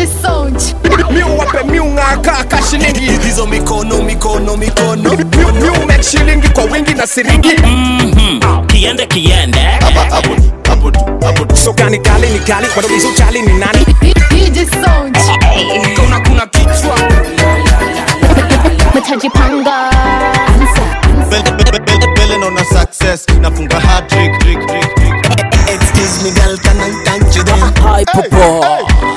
Sound. miu wape miu ng'aka ka shilingi hizo mikono mikono mikono miu miu make shilingi kwa wingi na siringi kiende kiende hapo tu hapo tu hapo tu so gani kali ni kali wadogizo chali ni nani DJ Sound. kuna kuna kichwa Mtajipanga. Bele- bele- bele- bele naona success nafunga hat trick trick trick trick excuse me girl can I touch you there Hi popo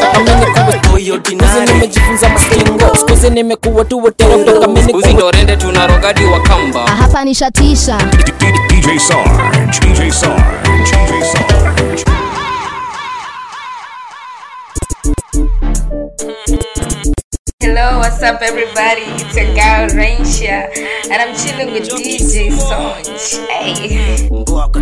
Skuzi nimejifunza mastingo Skuzi nimekuwa tu wetero kutoka mini Skuzi ndo rende tuna rogadi wa kamba Hapa nishatisha. DJ Sarge, DJ Sarge, DJ Sarge. Hello, what's up, everybody? It's your girl Rainsha, and I'm chilling with DJ Sonj. Hey.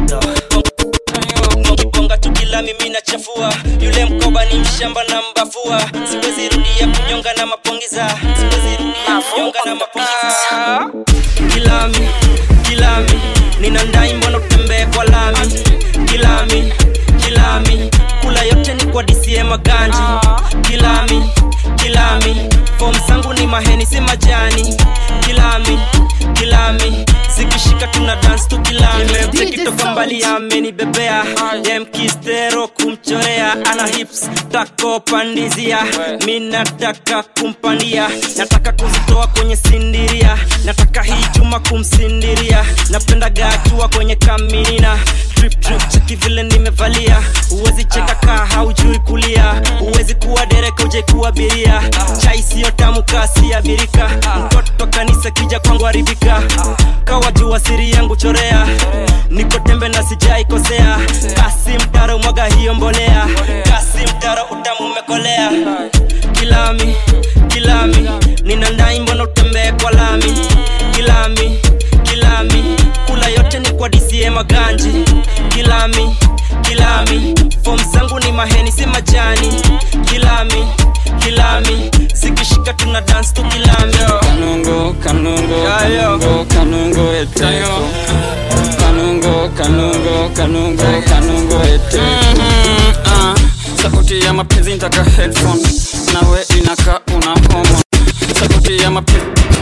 bonga tu kila mimi nachafua yule mkoba ni mshamba na mbafua siwezi rudia kunyonga na mapongiza siwezi rudia kunyonga na mapongiza kilami kilami nina ndai mbona utembee kwa lami kilami kilami kula yote ni kwa dcm maganji kilami kilami fom zangu ni maheni si majani kilami kilami zikishika tuna dance tu kilami tekitoka mbali amenibebea demkistero kumchorea ana hips tako pandizia mi nataka kumpandia nataka kuzitoa kwenye sindiria nataka hii chuma kumsindiria napenda gatua kwenye kaminina drip drip cheki vile nimevalia uwezi cheka kaa haujui kulia uwezi kuwa dereka uje kuwa biria chai siyo tamu kasi ya birika mtoto kanisa kija kwangu haribika kawa jua siri yangu chorea niko tembe na sijaikosea kasi mtaro mwaga hiyo mbolea kasi mtaro utamu umekolea kilami kilami nina ndai mbona utembee kwa lami kilami kilami kula yote ni kwa dcm maganji kilami kilami fom zangu ni maheni si majani kilami kilami zikishika tuna dance tu kilami kanungo kanungo kanungo kanungo eteko kanungo kanungo kanungo kanungo eteko Ah, sauti ya mapenzi ntaka headphone nawe inaka una homo sauti ya mapenzi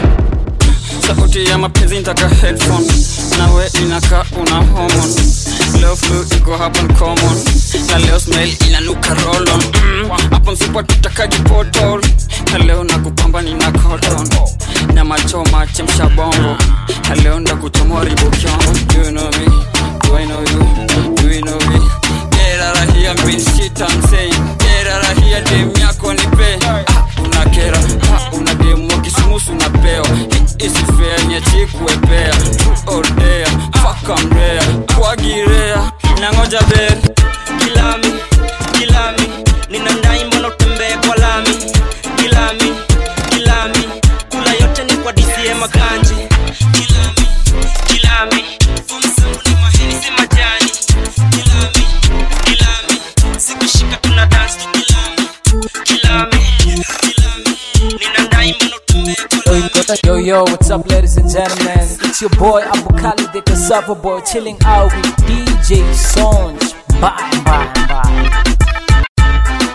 sauti ya mapenzi ntaka headphone nawe inaka una homon leo flu iko hapa ni common na leo smell inanuka rolon mm. hapo msipo tutakaji potol na leo nakupamba nina cotton na machoma chemsha bongo na leo ndakuchomoa ribokyongo do you know me do I know you do you know me get out of here bitch shit I'm saying get out of here dem yako nipe ah, unakera ah, una demu wa kisumusu unapeo hii isifea niachie kuepea true or dare fuck I'm rare kwagirea nangoja beri kilami kilami nina ndai mbona utembee kwa lami kilami kilami kula yote ni kwa dcm makanji kilami kilami Fomu zangu ni maheni si majani kilami kilami zikishika tuna dance tu kilami kilami kilami nina ndai mbona utembee kwa lami Yo yo, what's up ladies and gentlemen? It's your boy Abu Kali the Cassava Boy chilling out with DJ Sonj. Bye bye bye.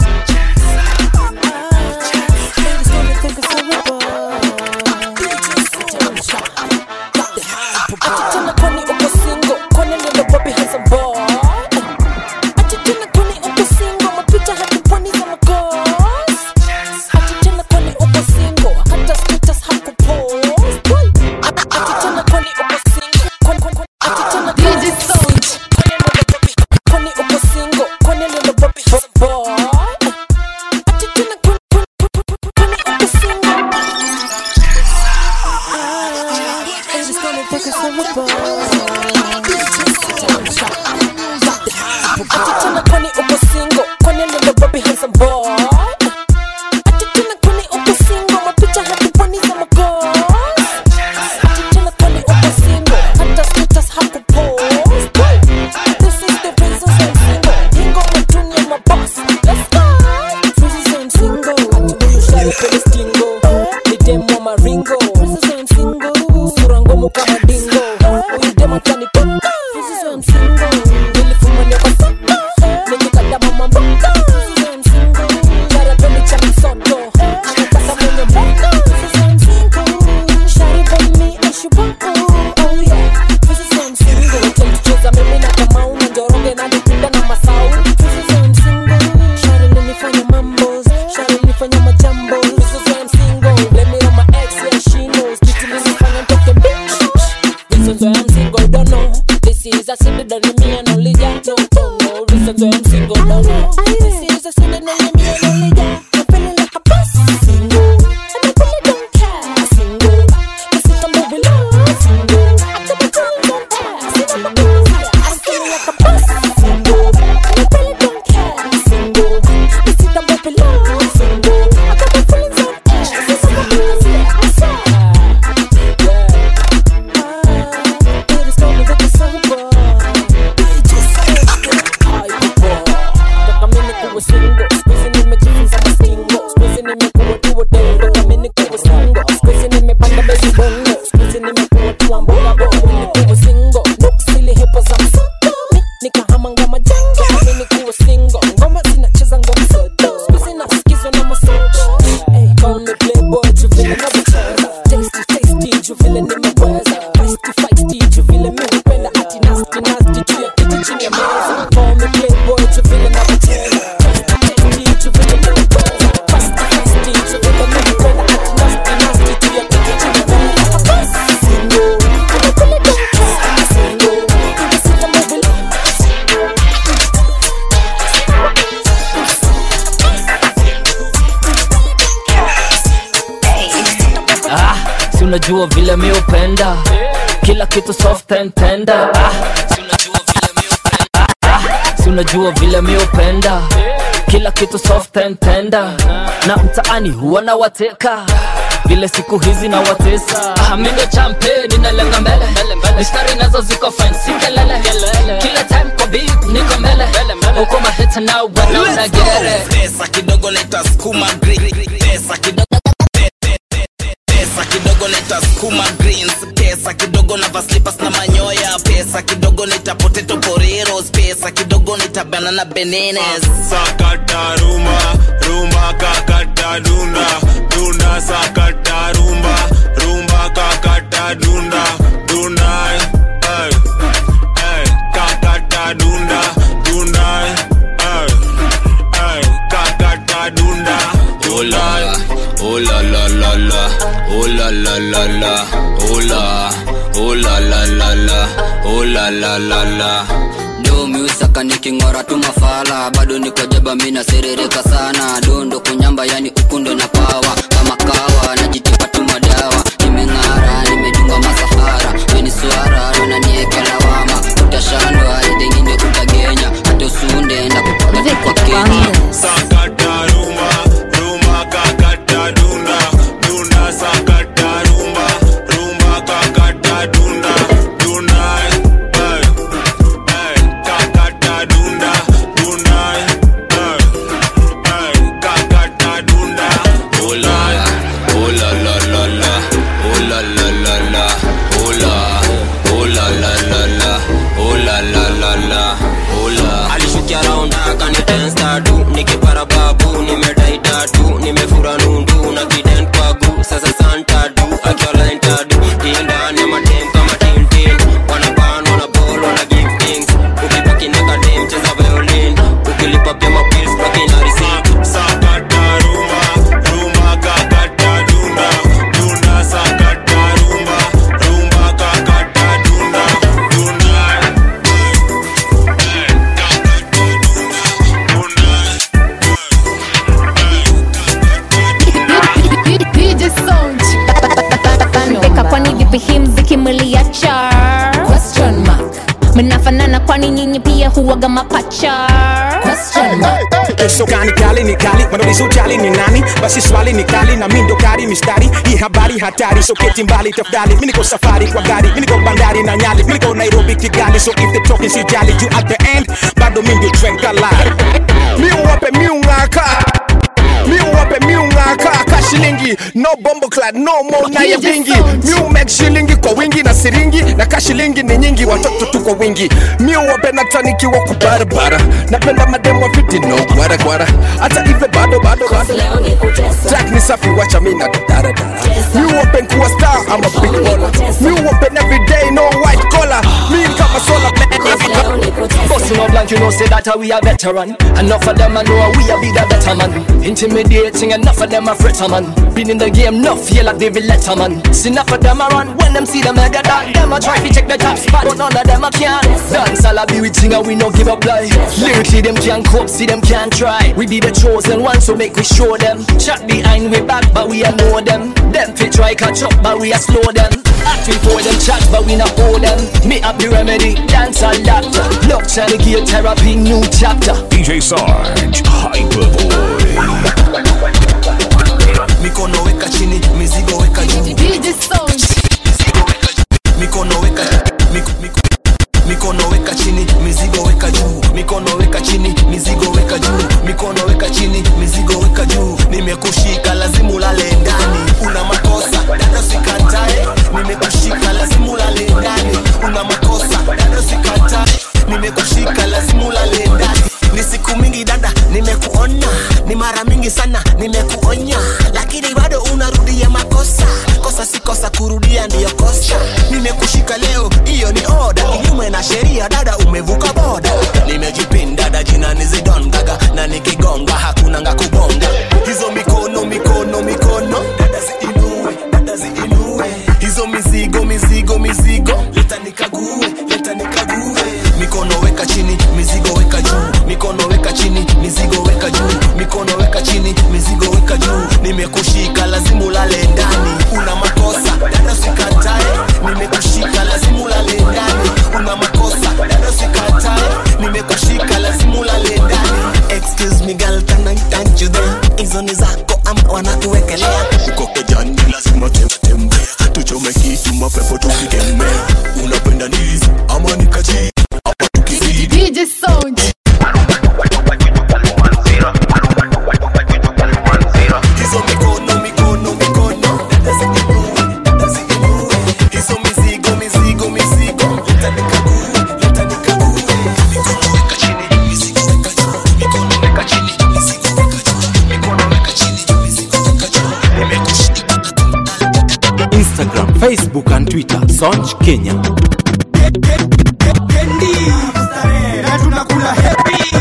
Tena kwani uko single? Kwani lilo Bobby has a boy? Ati tena kwani uko single? Mapicha hadi pwani za magos. Ati tena kwani uko single? Hata status hakupost. Ati tena kwani uko single? Kwani- kwani- kwani- ati tena kwani DJ uko Sound. single? Kwani lilo Bobby- kwani uko single? Kwani lilo Bobby nimejifunza mastingo skuizi nimekuwa tuo dendo kami nikuwa singo skuizi nimepanda bezi bongo skuizi nimekuwa tuwa mboga bongo nikuwa singo nuksili hipo za msoto mi nikahama ngoma jengo kami nikuwa singo ngoma zinacheza ngoma soto skuizi nasikizwa na masoto Hey, call me playboy juu vile navyocheza tasty tasty juu vile nimeweza feisty feisty juu vile mi hupenda ati nasty nasty juu ya kiti chini ya meza call me playboy juu vile navyocheza tasty tasty juu vile nimeweza feisty feisty juu vile mi hupenda ati nasty nasty juu ya kiti chini ya meza Single, nimekula dance. Single, nimesita mobile. ah, si unajua vile mi upenda kila kitu soft and tender ah, si unajua vile mi upenda ah, si unajua vile mi upenda kila kitu soft and tender na mtaani huwa na wateka vile siku hizi na watesa ah, mindo champe ninalenga mbele mistari nazo ziko fine si kelele kila time kwa beat niko mbele uko maheta na wanaona gere pesa kidogo leta skuma green pesa kidogo pesa kidogo leta skuma greens pesa kidogo na vaslipas na manyoya pesa kidogo leta potato poreros pesa kidogo leta banana benenes sakata rumba rumba kakata dunda dunda sakata rumba rumba kakata dunda dunda ay, ay, kakata dunda dunda ay, ay, kakata dunda Oh la, oh la la la la, oh la la la la, oh la, oh la la la la, oh la la la la. do miusaka niking'ora tu mafala bado niko jaba mina serereka sana dondo kunyamba yani ukundo na pawa kama kawa najitipa tu madawa nimeng'ara nimejunga masafara weni swara nonanieke lawama utashandwa idengine utagenya hata usunde ndakupiga kwa kenya sakata rumba rumba kakata dunda dunda sakata rumba rumba kakata dunda dunda ay, ay, kakata dunda dunda ay, ay, kakata dunda Oh la, oh la la la la, oh la la la la, oh la, oh la la la la, oh la la la la, oh la. alishukia raunda kanitensta du nikipara babu nimedai tatu nimefura nundu na kiden kwagu sasa santa du akiolainta du indani ya madem kama tintin wanaban wanabol wana give things ukibaki na kadem cheza violin ukilipa pia mapils bakina receipt sakata rumba rumba kakata dunda dunda sakata rumba rumba kakata dunda dunda DJ Sound. mpeka kwani vipi hii mziki mliacha Question mark. mnafanana kwani nyinyi pia huwaga mapacha Question mark. Eso gani kali ni kali wanauliza ujali ni nani basi swali ni kali na mindo kari mistari hii habari hatari so keti mbali tafadhali mimi niko safari kwa gari mimi niko bandari na nyali mimi niko Nairobi Kigali so if they talking si jali you at the end bado mimi ndio trend kala mi wape mi ungaka mi wape mi ungaka ka shilingi no bombo clad no mo na ya DJ vingi Sound. mi make shilingi kwa wingi na siringi na ka shilingi ni nyingi watoto tu kwa wingi mi wape natanikiwa kwa barabara napenda mademo fiti no gwara gwara hata ive bado bado bado Jack ni safi wacha mi na daradara mi wape kuwa star I'm a big baller mi wape every day no white collar mi kama sola Busting up blank, you know, say that we are veteran. Enough of them, I know we are be the better man. Intimidating, enough of them are fritter man. Been in the game, enough, yeah, like David Letterman. See enough of them around when them see them mega dog. Them a try to take the top spot, but none of them a can. Dance all a be with thing and we no give up lie. Lyrically, them can't cope, see them can't try. We be the chosen ones, so make we show them. Chat behind we back, but we a know them. Them fit try catch up, but we a slow them. Acting for them chat, but we not hold them. Me up the remedy, dance a lot. Love trying to give therapy, new chapter. DJ Sarge, Hyperboy. mikono weka chini mizigo weka juu DJ Sound. mikono weka miko, miko, mikono weka chini mizigo weka juu mikono weka chini mizigo weka juu mikono weka chini mizigo ona ni mara mingi sana nimekuonya lakini bado unarudia makosa kosa si kosa kurudia ndiyo kosa nimekushika leo hiyo ni oda kinyume na sheria dada umevuka boda nimejipinda dada jina ni zidon gaga na nikigonga hakuna nga kubonga hizo mikono mikono mikono dada ziinue dada ziinue hizo mizigo mizigo mizigo leta nikague leta nikague mikono weka chini mizigo weka juu mikono weka chini mizigo weka juu mikono weka chini mizigo weka juu nimekushika lazima ulale ndani una makosa dada sikatae nimekushika lazima ulale ndani una makosa dada sikatae nimekushika lazima ulale ndani excuse me girl can I touch you there hizo ni zako ama wanakuwekelea uko kejani lazima tembea tuchome kitu mapepo tukikemea unapenda ndizi ama nikaji hapa tukizidi DJ Sound. hizo mikono mikono mikono dada ziinue dada ziinue hizo mizigo mizigo mizigo leta nikague leta nikague mikono weka chini mizigo weka juu mikono weka chini mizigo weka juu mikono weka chini mizigo weka juu nimekushika Instagram, Facebook and Twitter, Sonch Kenya. na tunakula happy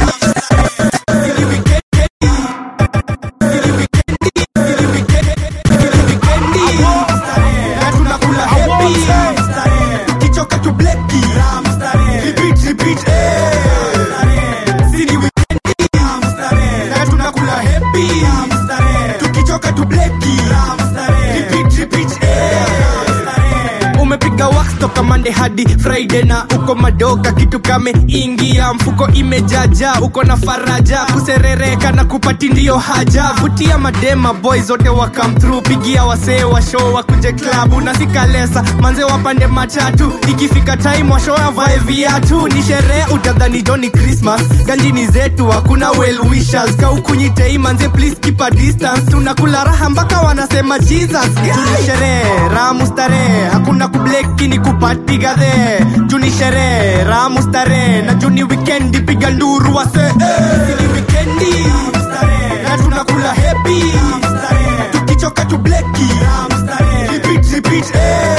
na tunakula happy tukichoka tu bleki repeat repeat eh sini weekendi na tunakula happy tukichoka tu bleki repeat repeat eh umepiga wax toka mande hadi friday na uko madoka kitu kame ingia mfuko imejaja uko na faraja kuserereka na kupati ndio haja vutia madema boy zote wa come through pigia wasee wa show wakuje klabu na sikalesa manze wapande matatu ikifika time washo avae viatu ni sherehe utadhani joni christmas ganjini zetu hakuna well wishers kaukunyitei manze please keep a distance tunakula raha mpaka wanasema jesus tuni sherehe ramu starehe hakuna kubleki ni kupati gadhe juni sherehe ramu starehe na juni wikendi piga nduru wase eh, ni wikendi na tunakula happy tukichoka tu bleki repeat repeat eh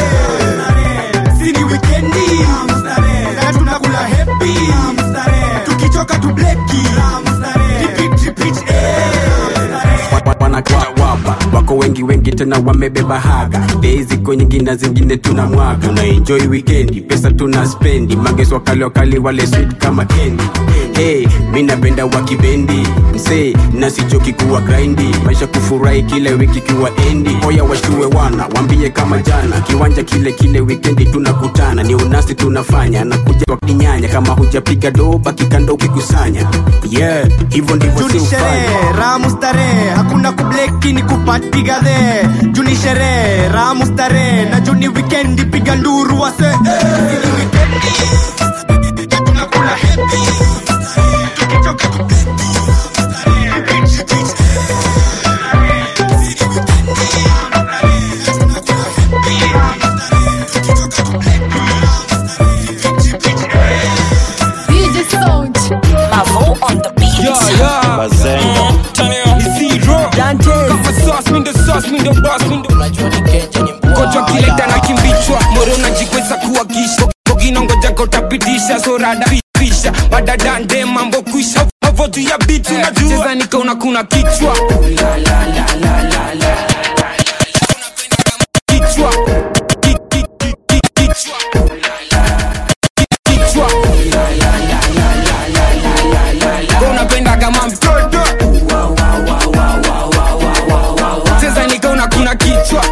sini wikendi na tunakula happy tukichoka tu bleki repeat repeat eh wanakita wapa wako wengi wengi tena wamebeba haga bei ziko nyingi na zingine tuna mwaga tuna enjoy wikendi pesa tuna spendi mageso wakali wakali wale sweet kama kendi hey, mi napenda wakibendi msee nasichoki kuwa grindi maisha kufurahi kile wiki kiwa endi oya washue wana wambie kama jana kiwanja kile kile wikendi tunakutana ni unasi tunafanya na kuja wakinyanya kama hujapiga doba kikando ukikusanya yeah hivyo ndivyo juni siufanya sherehe ramu starehe hakuna kubleki ni kupati gadhe juni sherehe ramu starehe na juni wikendi piga nduru wase eh, ni wikendi na tunakula happy tukichoka tu bleki repeat repeat DJ Sound. Mavo on the beat. Yeah, yeah. Ni zero. Kama sauce, mi ndo sauce, mi ndo boss, mi ndo kocha kileta na kimbichwa moro unajikweza kuwa kisha bogina ngojaga utapitisha sorada pisha badadande mambo kwisha havo juu ya bitu nacheza nikaona kuna kichwa kichwa Ki- ki- ki- ki- kichwa kichwa Kwa unapenda kama mtoto cheza nikaona kuna kichwa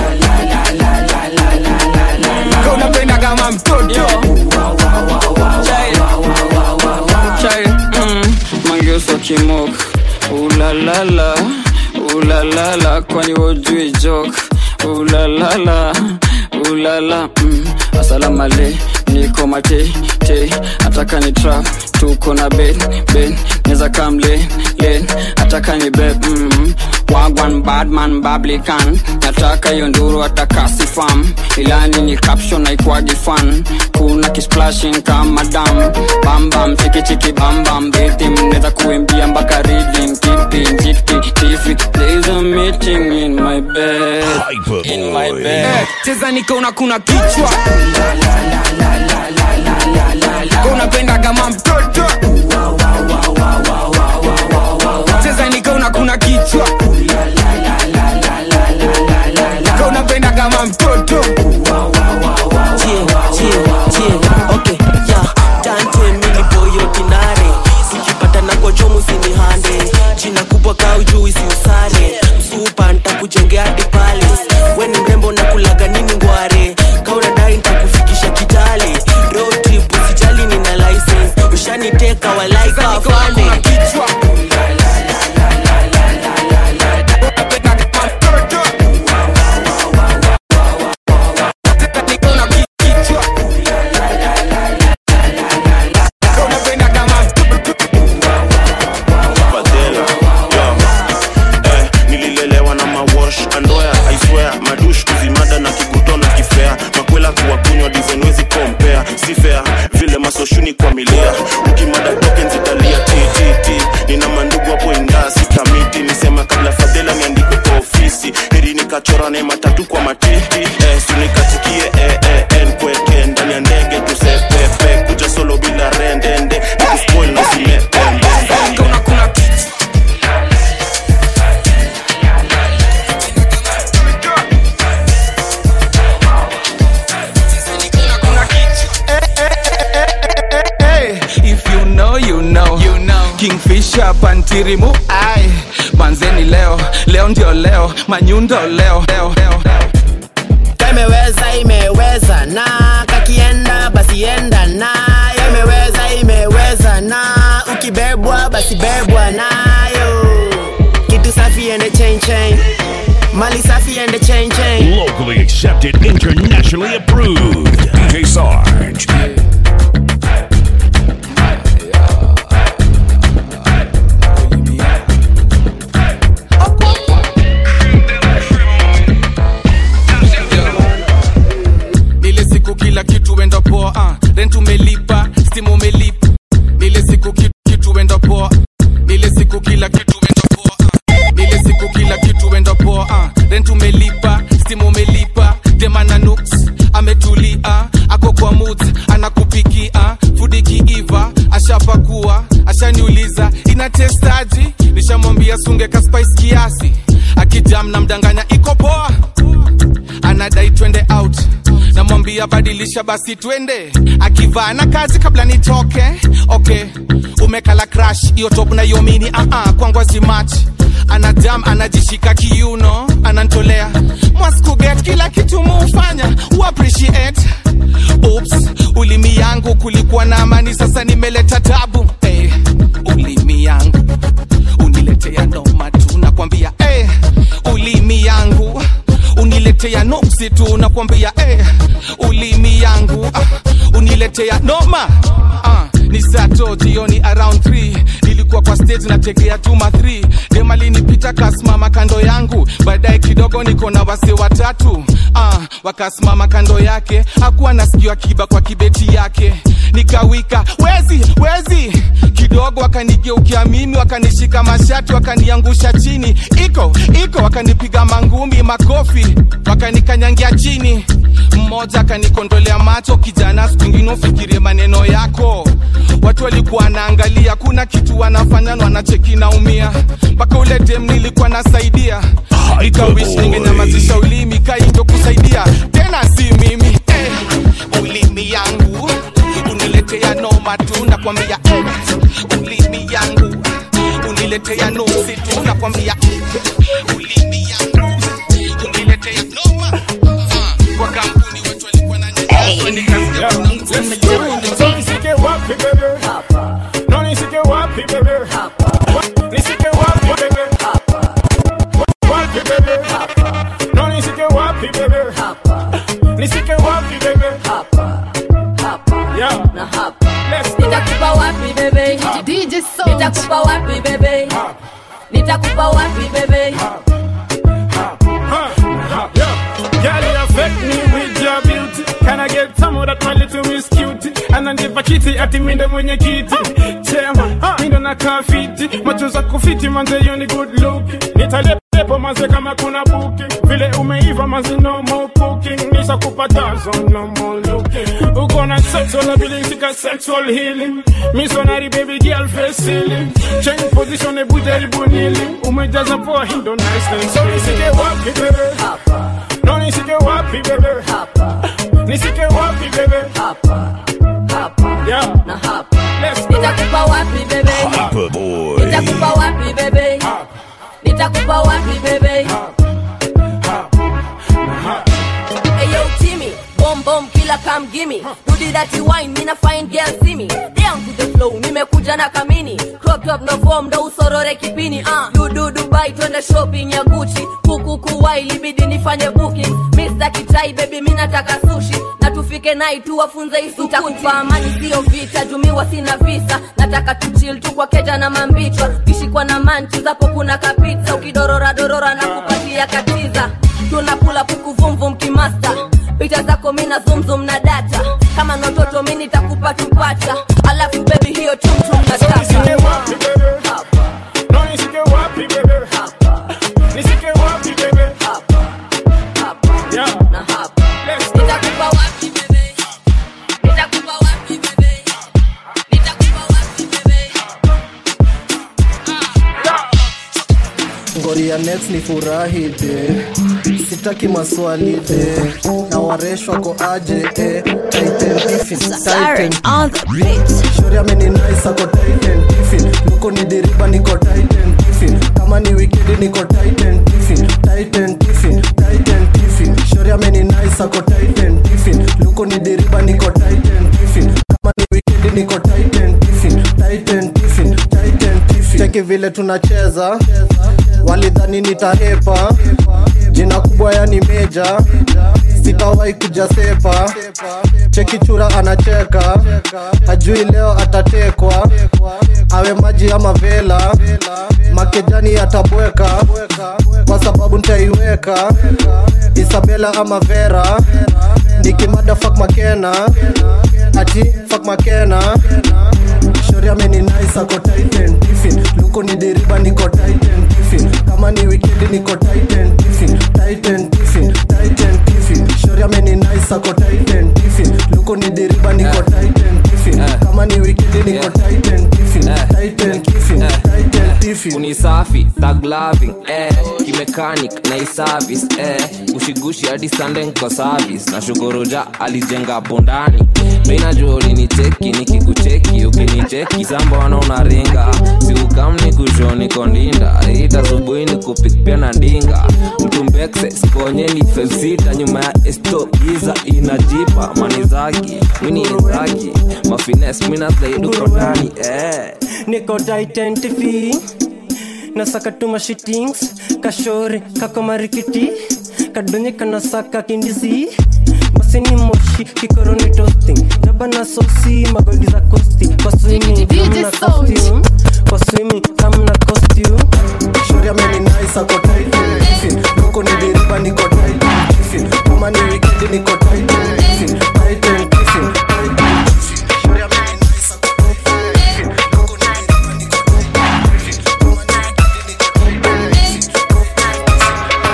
Kwa unapenda kama mtoto chai mm, mangeuswa kimok ulalala ulalala kwani wojui jok ulalala ulala mm, asalamale niko mate te ataka ni trap tuko na ben ben neza kam len len ataka ni beb mm, wagwan badman bablikan nataka hiyo nduru atakasifam ilani ni caption aikwagi fan kuna kisplashing kama dam bambam chikichiki bambam bitim neza kuimbia mpaka ridim kipi njiti tifi there's a meeting in my bed in my bed Eh, cheza nikaona kuna kichwa Ka unapenda kama mtoto cheza nikaona kuna kichwa Ka unapenda kama mtoto okay yeah tante mini boyo kinare ukipata na kochomu sinihande jina kubwa kaujui siusare msupa ntakujengea hadi pale we ni mrembo na kulaga nini ngware kaunadai ntakufikisha kitale road trip usijali nina license ushaniteka walaika wafane Fadela, yo. Eh, nililelewa na mawash andoya aiswea madush kuzimada na kikuto na kifea makwela kuwa kunywa dizenwezi kompea si fair vile masoshuni kwa milia ukimada token zitalia ttt nina mandugu hapo indaa sitamiti nisema kabla fadhela niandikwe kwa ofisi heri nikachora ne matatu kwa matiti eh, sinikatikie eh, eh, nkweke ndani ya ndege tusepepe kuja solo bila rendende nikuspoil na simepembe Hey, if you know you know you know kingfisher pantirimu ai manzeni leo leo ndio leo manyundo leo leo leo imeweza imeweza na kakienda basi enda nayo imeweza imeweza na ukibebwa basi bebwa nayo kitu safi ende chain chain mali safi ende chain chain Locally accepted, internationally approved. DJ Sarge. ile siku kila kitu enda poa uh. rent umelipa stimu umelipa ile siku kitu, kitu enda poa ile siku kila kitu enda poa uh. ile siku kila kitu enda poa uh. rent umelipa stimu umelipa demana nuks ametulia ako kwa mood anakupikia fudi kiiva ashapakua ashaniuliza ina testaji nishamwambia sunge ka spice kiasi akijam na mdanganya iko poa anadai twende out namwambia badilisha basi twende akivaa na kazi kabla nitoke okay umekala crash hiyo top na hiyo mini uh -uh, kwangu azimach anajam anajishika kiuno anantolea mwaskuget kila kitu muufanya uappreciate Oops, ulimi yangu kulikuwa na amani sasa nimeleta tabu hey, ulimi yangu uniletea noma tu nakwambia hey, ulimi yangu uniletea noksi tu nakwambia eh, ulimi yangu ah, uniletea noma ah, ni sato jioni around 3 nilikuwa kwa stage nategea tuma 3 demalinipita kasimama kando yangu baadaye kidogo niko na wase watatu ah, wakasimama kando yake hakuwa nasikiwa kiba kwa kibeti yake nikawika wezi wezi kidogo wakanigeukia mimi wakanishika mashati wakaniangusha chini iko iko wakanipiga mangumi makofi wakanikanyangia chini mmoja akanikondolea macho kijana siku ingine ufikirie maneno yako watu walikuwa wanaangalia kuna kitu wanafanya na wanacheki naumia mpaka ule dem nilikuwa nasaidia nikawish ningenyamazisha ulimi kaindo kusaidia tena si mimi eh, ulimi yangu uniletea noma tu nakwambia eh, ulimi yangu uniletea nosi tu nakwambia ulimi yangu uniletea noma Ah, kwa kampuni watu walikuwa na nikasikia kuna mtu Nisike wapi bebe? No nisike wapi bebe? Nisike wapi bebe? Wapi bebe? No nisike wapi bebe? Nisike wapi bebe? Yeah. Let's go. nitakupa wapi bebe DJ Sound. nitakupa wapi bebe nitakupa wapi wapi bebe Girl, you affect me with your beauty. Can I get some of that my little miss cutie? Ananipa kiti ati minde mwenye kiti chema mindo na kafiti macho za kufiti manze hiyo ni good look nitalepo manze kama kuna buki vile umeiva manze no more cooking nisha kupatazo no more looking uko na sexual ability ka sexual healing missionary baby girl face ceiling change position ebu jaribu nili umejaza poa hindo nice so nisike wapi bebe no nisike wapi bebe nisike wapi bebe yeah na hapa nitakupa wapi bebe Papa Boy. nitakupa wapi bebe nitakupa wapi bebe Ayo Timmy, bomb bomb killer come gimme. Do the dirty wine, mina fine girl see me. Down to the flow, nimekuja na kamini. Crop top no form, ndo usorore kipini. Uh. Du du Dubai twende shopping ya Gucci. Kuku kuwai libidi nifanye booking. Mr. Kitai baby mina nataka sushi. Na tufike nai tu wafunze isukuti. Nitakupa amani sio vita, jumiwa sina visa. Nataka tuchill tu kwa keja na mambichwa. Kishikwa na manchi zapo kuna kapizza. Ukidorora dorora na kupatia katiza tunakula puku vumvum kimasta picha zako mina zumzum na data kama nototo mi nitakupa tupata alafu bebi hiyo chumchum nataka nisike wapi bebe no nisike wapi bebe nisike wapi bebe yeah na hapa nitakupa wapi bebe nitakupa wapi bebe nitakupa wapi bebe ngori ya next ni furahi de sitaki maswali de na wareshwa ko aje eh. Titan Tiffin, Titan. Shori ameni nice ako Titan Tiffin. Luko ni deriba niko Titan Tiffin. kama ni wikendi niko Titan Tiffin. Titan Tiffin, Titan Tiffin. Shori ameni nice ako Titan Tiffin. Luko ni deriba niko Titan Tiffin. kama ni wikendi niko Titan Tiffin. Titan Tiffin, Titan Tiffin. Cheki vile tunacheza walidhani nitahepa jina kubwa yani meja sitawahi kuja sepa cheki chura anacheka hajui leo atatekwa awe maji ama vela makejani atabweka kwa sababu ntaiweka isabela ama vera nikimada fak makena ati fak makena shori ameni nice ako titan tiffin luko ni deriba niko titan tiffin kama ni wikendi niko titan tiffin titan tiffin titan tiffin shori ameni nice ako titan tiffin luko ni deriba niko titan tiffin kama ni wikendi niko titan tiffin titan tiffin titan tiffin unisafi taglaving eh, kimechanic na iservice eh, gushigushi hadi sande nko service na shukoroja alijenga hapo ndani minajua ulinicheki nikikucheki ukinicheki sambona unaringa siukamni kushoni kondinda ita subuhi ni kupikpia na ndinga mtumbekse skonyeni felsita nyuma ya esto giza inajipa manizaki mini izaki mafines minazaiduko ndani eh. niko identify nasaka tuma shitings kashore kako marikiti kadonye kanasaka kindisi masini moshi kikoroni toasting jaba na sosi magodi za kosti kwa swimming kamna costume kwa swimming kamna costume shori ameni nice ako titan tiffin luko ni deriba niko titan tiffin kama ni wikendi niko titan tiffin titan tiffin titan tiffin shori ameni nice ako titan tiffin luko ni deriba niko titan tiffin kama ni wikendi niko titan tiffin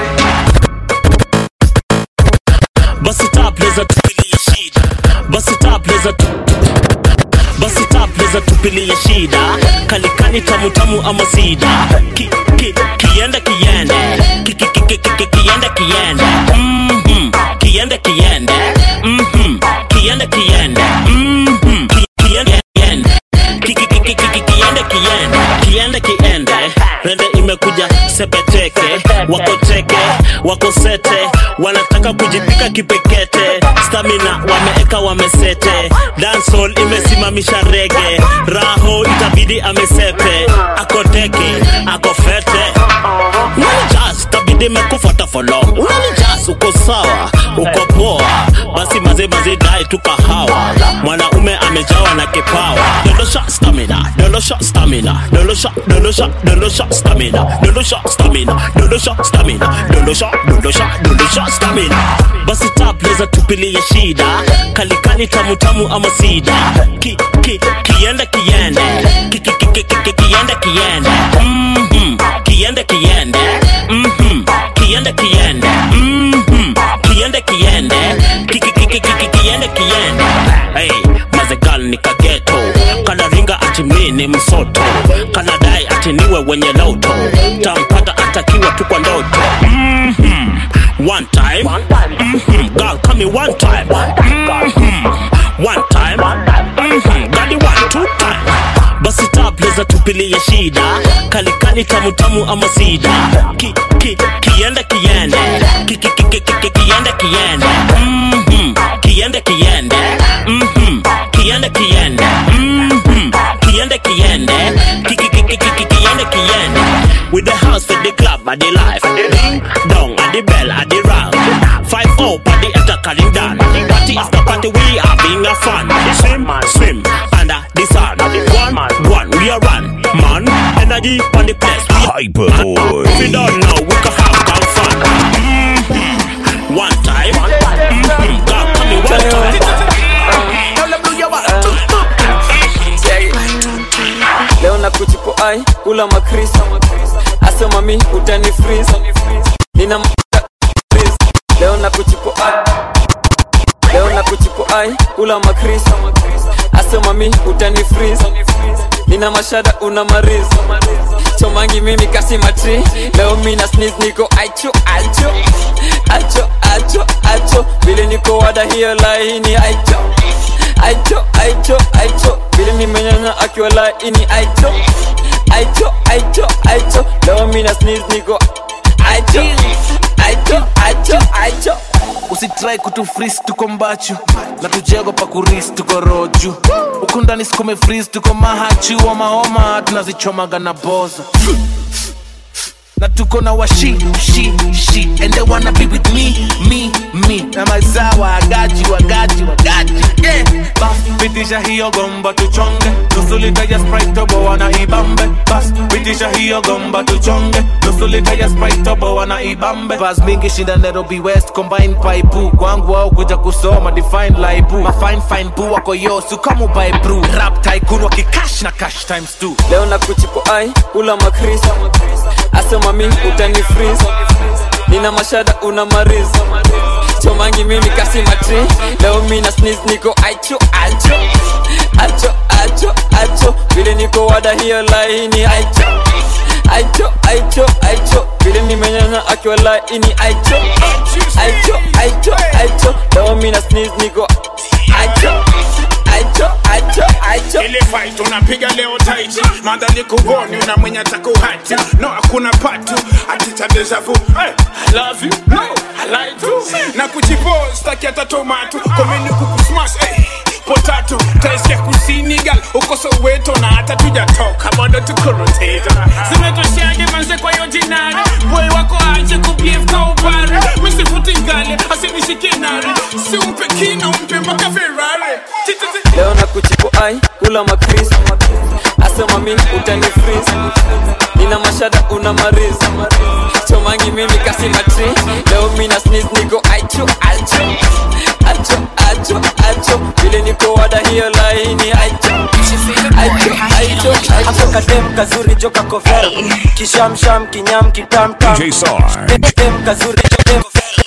basi tapleza tupilie shida basi tapleza tu basi tapleza tupilie shida kalikani tamutamu ama sida ki, ki, kiende kiende ki, ki, ki, ki, ki, ki, kiende kiende Mhm. kiende kiende Mhm. kiende kiende Mhm. Ki- kiende kiende Ki- ki- ki- ki- ki- ki- kiende kiende kiende kiende rende imekuja sepeteke wako teke wako sete wanataka kujipika kipekete stamina wameeka wamesete dancehall imesimamisha rege raho itabidi amesepe ako teke ako fete unanijas tabidi mekufuata for long unanijas uko sawa uko poa basi maze maze dai tu kahawa mwanaume amejawa na kipawa dondosha stamina dondo dolosha stamina dolosha dolosha dolosha stamina dolosha stamina dolosha stamina dolosha dolosha dolosha stamina basi tapleza tupilie shida kalikani tamutamu ama sida ki, ki, kiende kiende ki, ki, ki, ki, ki, ki, kiende kiende Mhm. kiende kiende Mhm. kiende kiende Mhm. kiende kiende ki, ki, ki, ki, ki, ki, kiende kiende hey, mazegal ni kageto kanaringa ati mi ni msoto kanadai ati niwe wenye loto tampata atakiwa tu kwa ndoto Mhm. one time Mhm. girl come here one time Mhm. one time Mhm. gadi one two time basi tapleza tupilie shida kalikani tamutamu ama sida ki, ki, kiende kiende ki, ki, ki, ki, ki, ki, kiende kiende Mhm. kiende kiende Mhm. kiende kiende Mhm. kiende kiende ki, ki, ki, ki, ki, ki, kiende kiende with the house with the club and the life ding dong and the bell and the round five up and the enter calling down party after party we having a fun swim swim under the sun one one we are run man energy on the place Hyper boy. if you don't know we can have some fun Mhm. one time Mhm. God, come here one time leo na kuchipo ai kula makris asema mi utani freeze nina m- freeze. leo na kuchipo ai leo na kuchipo ai kula makris asema mi utani freeze nina mashada una mariz chomangi mimi kasi matri leo mi na sneeze niko aicho aicho aicho aicho aicho vile niko wada hiyo laini aicho aicho aicho aicho vile nimenyanya akiwa laini aicho aicho aicho aicho leo mi na sneeze niko aicho aicho aicho aicho usitrai kutufris tuko mbachu na tujego pa kuris tuko roju huku ndani sikume fris tuko mahachi wamaoma tunazichomaga na boza na tuko na washi shi shi and they wanna be with me me me na mazawa wagaji wagaji wagaji yeah bas pitisha hiyo gomba tuchonge nusu lita ya sprite tobo wana ibambe bas pitisha hiyo gomba tuchonge nusu lita ya sprite tobo wana ibambe bas mingi shinda Nairobi West combine paipu kwangu wao kuja kusoma define laibu ma fine fine bu wako yo su kama by brew rap tycoon wakikash na cash times two leo na kuchipo ai kula makris asema mi utani freeze nina mashada una mariz chomangi mimi kasi matri leo mi na sneeze niko aicho aicho aicho aicho aicho vile niko wada hiyo laini aicho aicho aicho aicho vile nimenyanya akiwa laini aicho aicho aicho aicho leo mi na sneeze niko aicho aicho aicho aicho ile fight unapiga leo taiti madhali kuvoni una mwenye atakuhati no hakuna patu atita deja vu hey, I love you no I like to na kuchipo staki hata tomato komeni kukusmash hey, potato taisikia kusini gal uko soweto na hata tujatoka bado tukoroteta zimetoshaje manze kwa hiyo jinari boy wako aje kubief ka upare misifuti ngale asinishike nari si umpe kina umpe mpaka ferrari Tititi. leo na kuchipo ai kula makris asema mi utani freeze nina mashada una mariz chomangi mimi kasi matri leo mi na sneeze niko aicho aicho aicho aicho aicho vile niko wada hiyo laini aicho aicho aicho aicho kadem kazuri joka kovero kishamsham kinyam kitamtam DJ Sarge. dem kazuri dem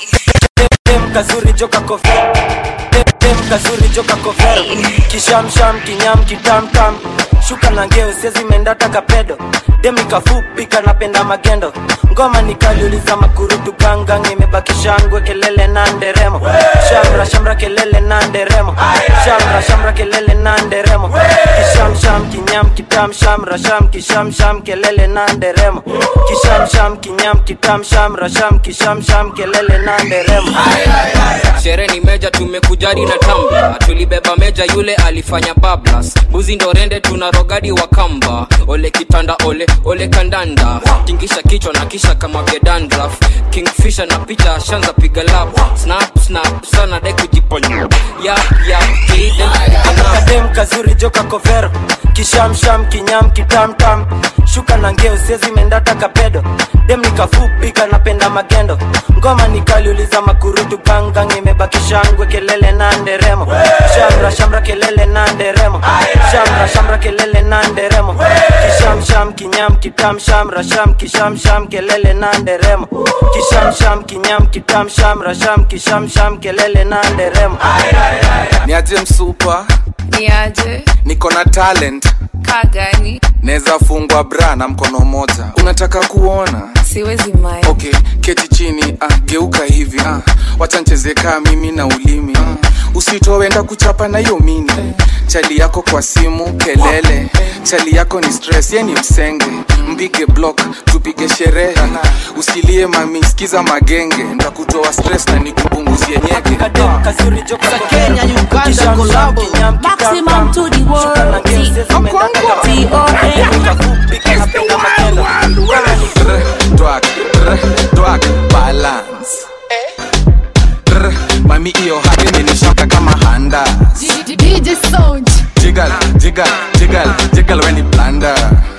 dem kazuri joka kovero dem kazuri joka kovero kishamsham kinyam kitamtam shuka na ngeo sezi mendata kapedo demi kafupi kanapenda magendo ngoma nikaliuliza makurutu gangang imebaki shangwe kelele na nderemo shamra shamra kelele na nderemo shamra shamra kelele na nderemo kisham sham kinyam kitam shamra sham kisham sham kelele na nderemo kisham sham kinyam kitam shamra sham kisham sham kelele na nderemo shere ni meja tumekujari na tam tambla tulibeba meja yule alifanya bablas buzi ndo rende tuna rogadi wa kamba ole kitanda ole ole kandanda tingisha kichwa na kisha kama gedandraf kingfisha na picha shanza piga lap snap snap sana de kujiponya yap yap kiden kadem kazuri joka kovero kishamsham kinyam kitamtam shuka na ngeo siezi mendata kapedo dem nikafupi kanapenda magendo ngoma nikaliuliza makurutu gangang imebaki shangwe kelele na nderemo shamra shamra kelele na nderemo shamra shamra kelele na nderemo kishamsham kinyam kitam shamra sham kishamsham kelele na nderemo kishamsham kinyam kitam shamra sham kishamsham kelele na nderemo niaje msupa niaje niko na talent kaa gani naweza fungwa bra na mkono moja unataka kuona siwezi mai okay keti chini ah, geuka hivi ah, wacha ncheze kaa mimi na ulimi ah, usitowenda kuchapa na hiyo mini chali yako kwa simu kelele chali yako ni stress ye ni msenge mpige block tupige sherehe usilie mami skiza magenge ndakutoa stress na nikupunguzie nyege Kenya, Uganda, collabo. Maximum to the world. Twak, rr, twak, balance Rr, mami iyo hadi imenishika kama handa DJ Sound jigal jigal jigal jigal weni blanda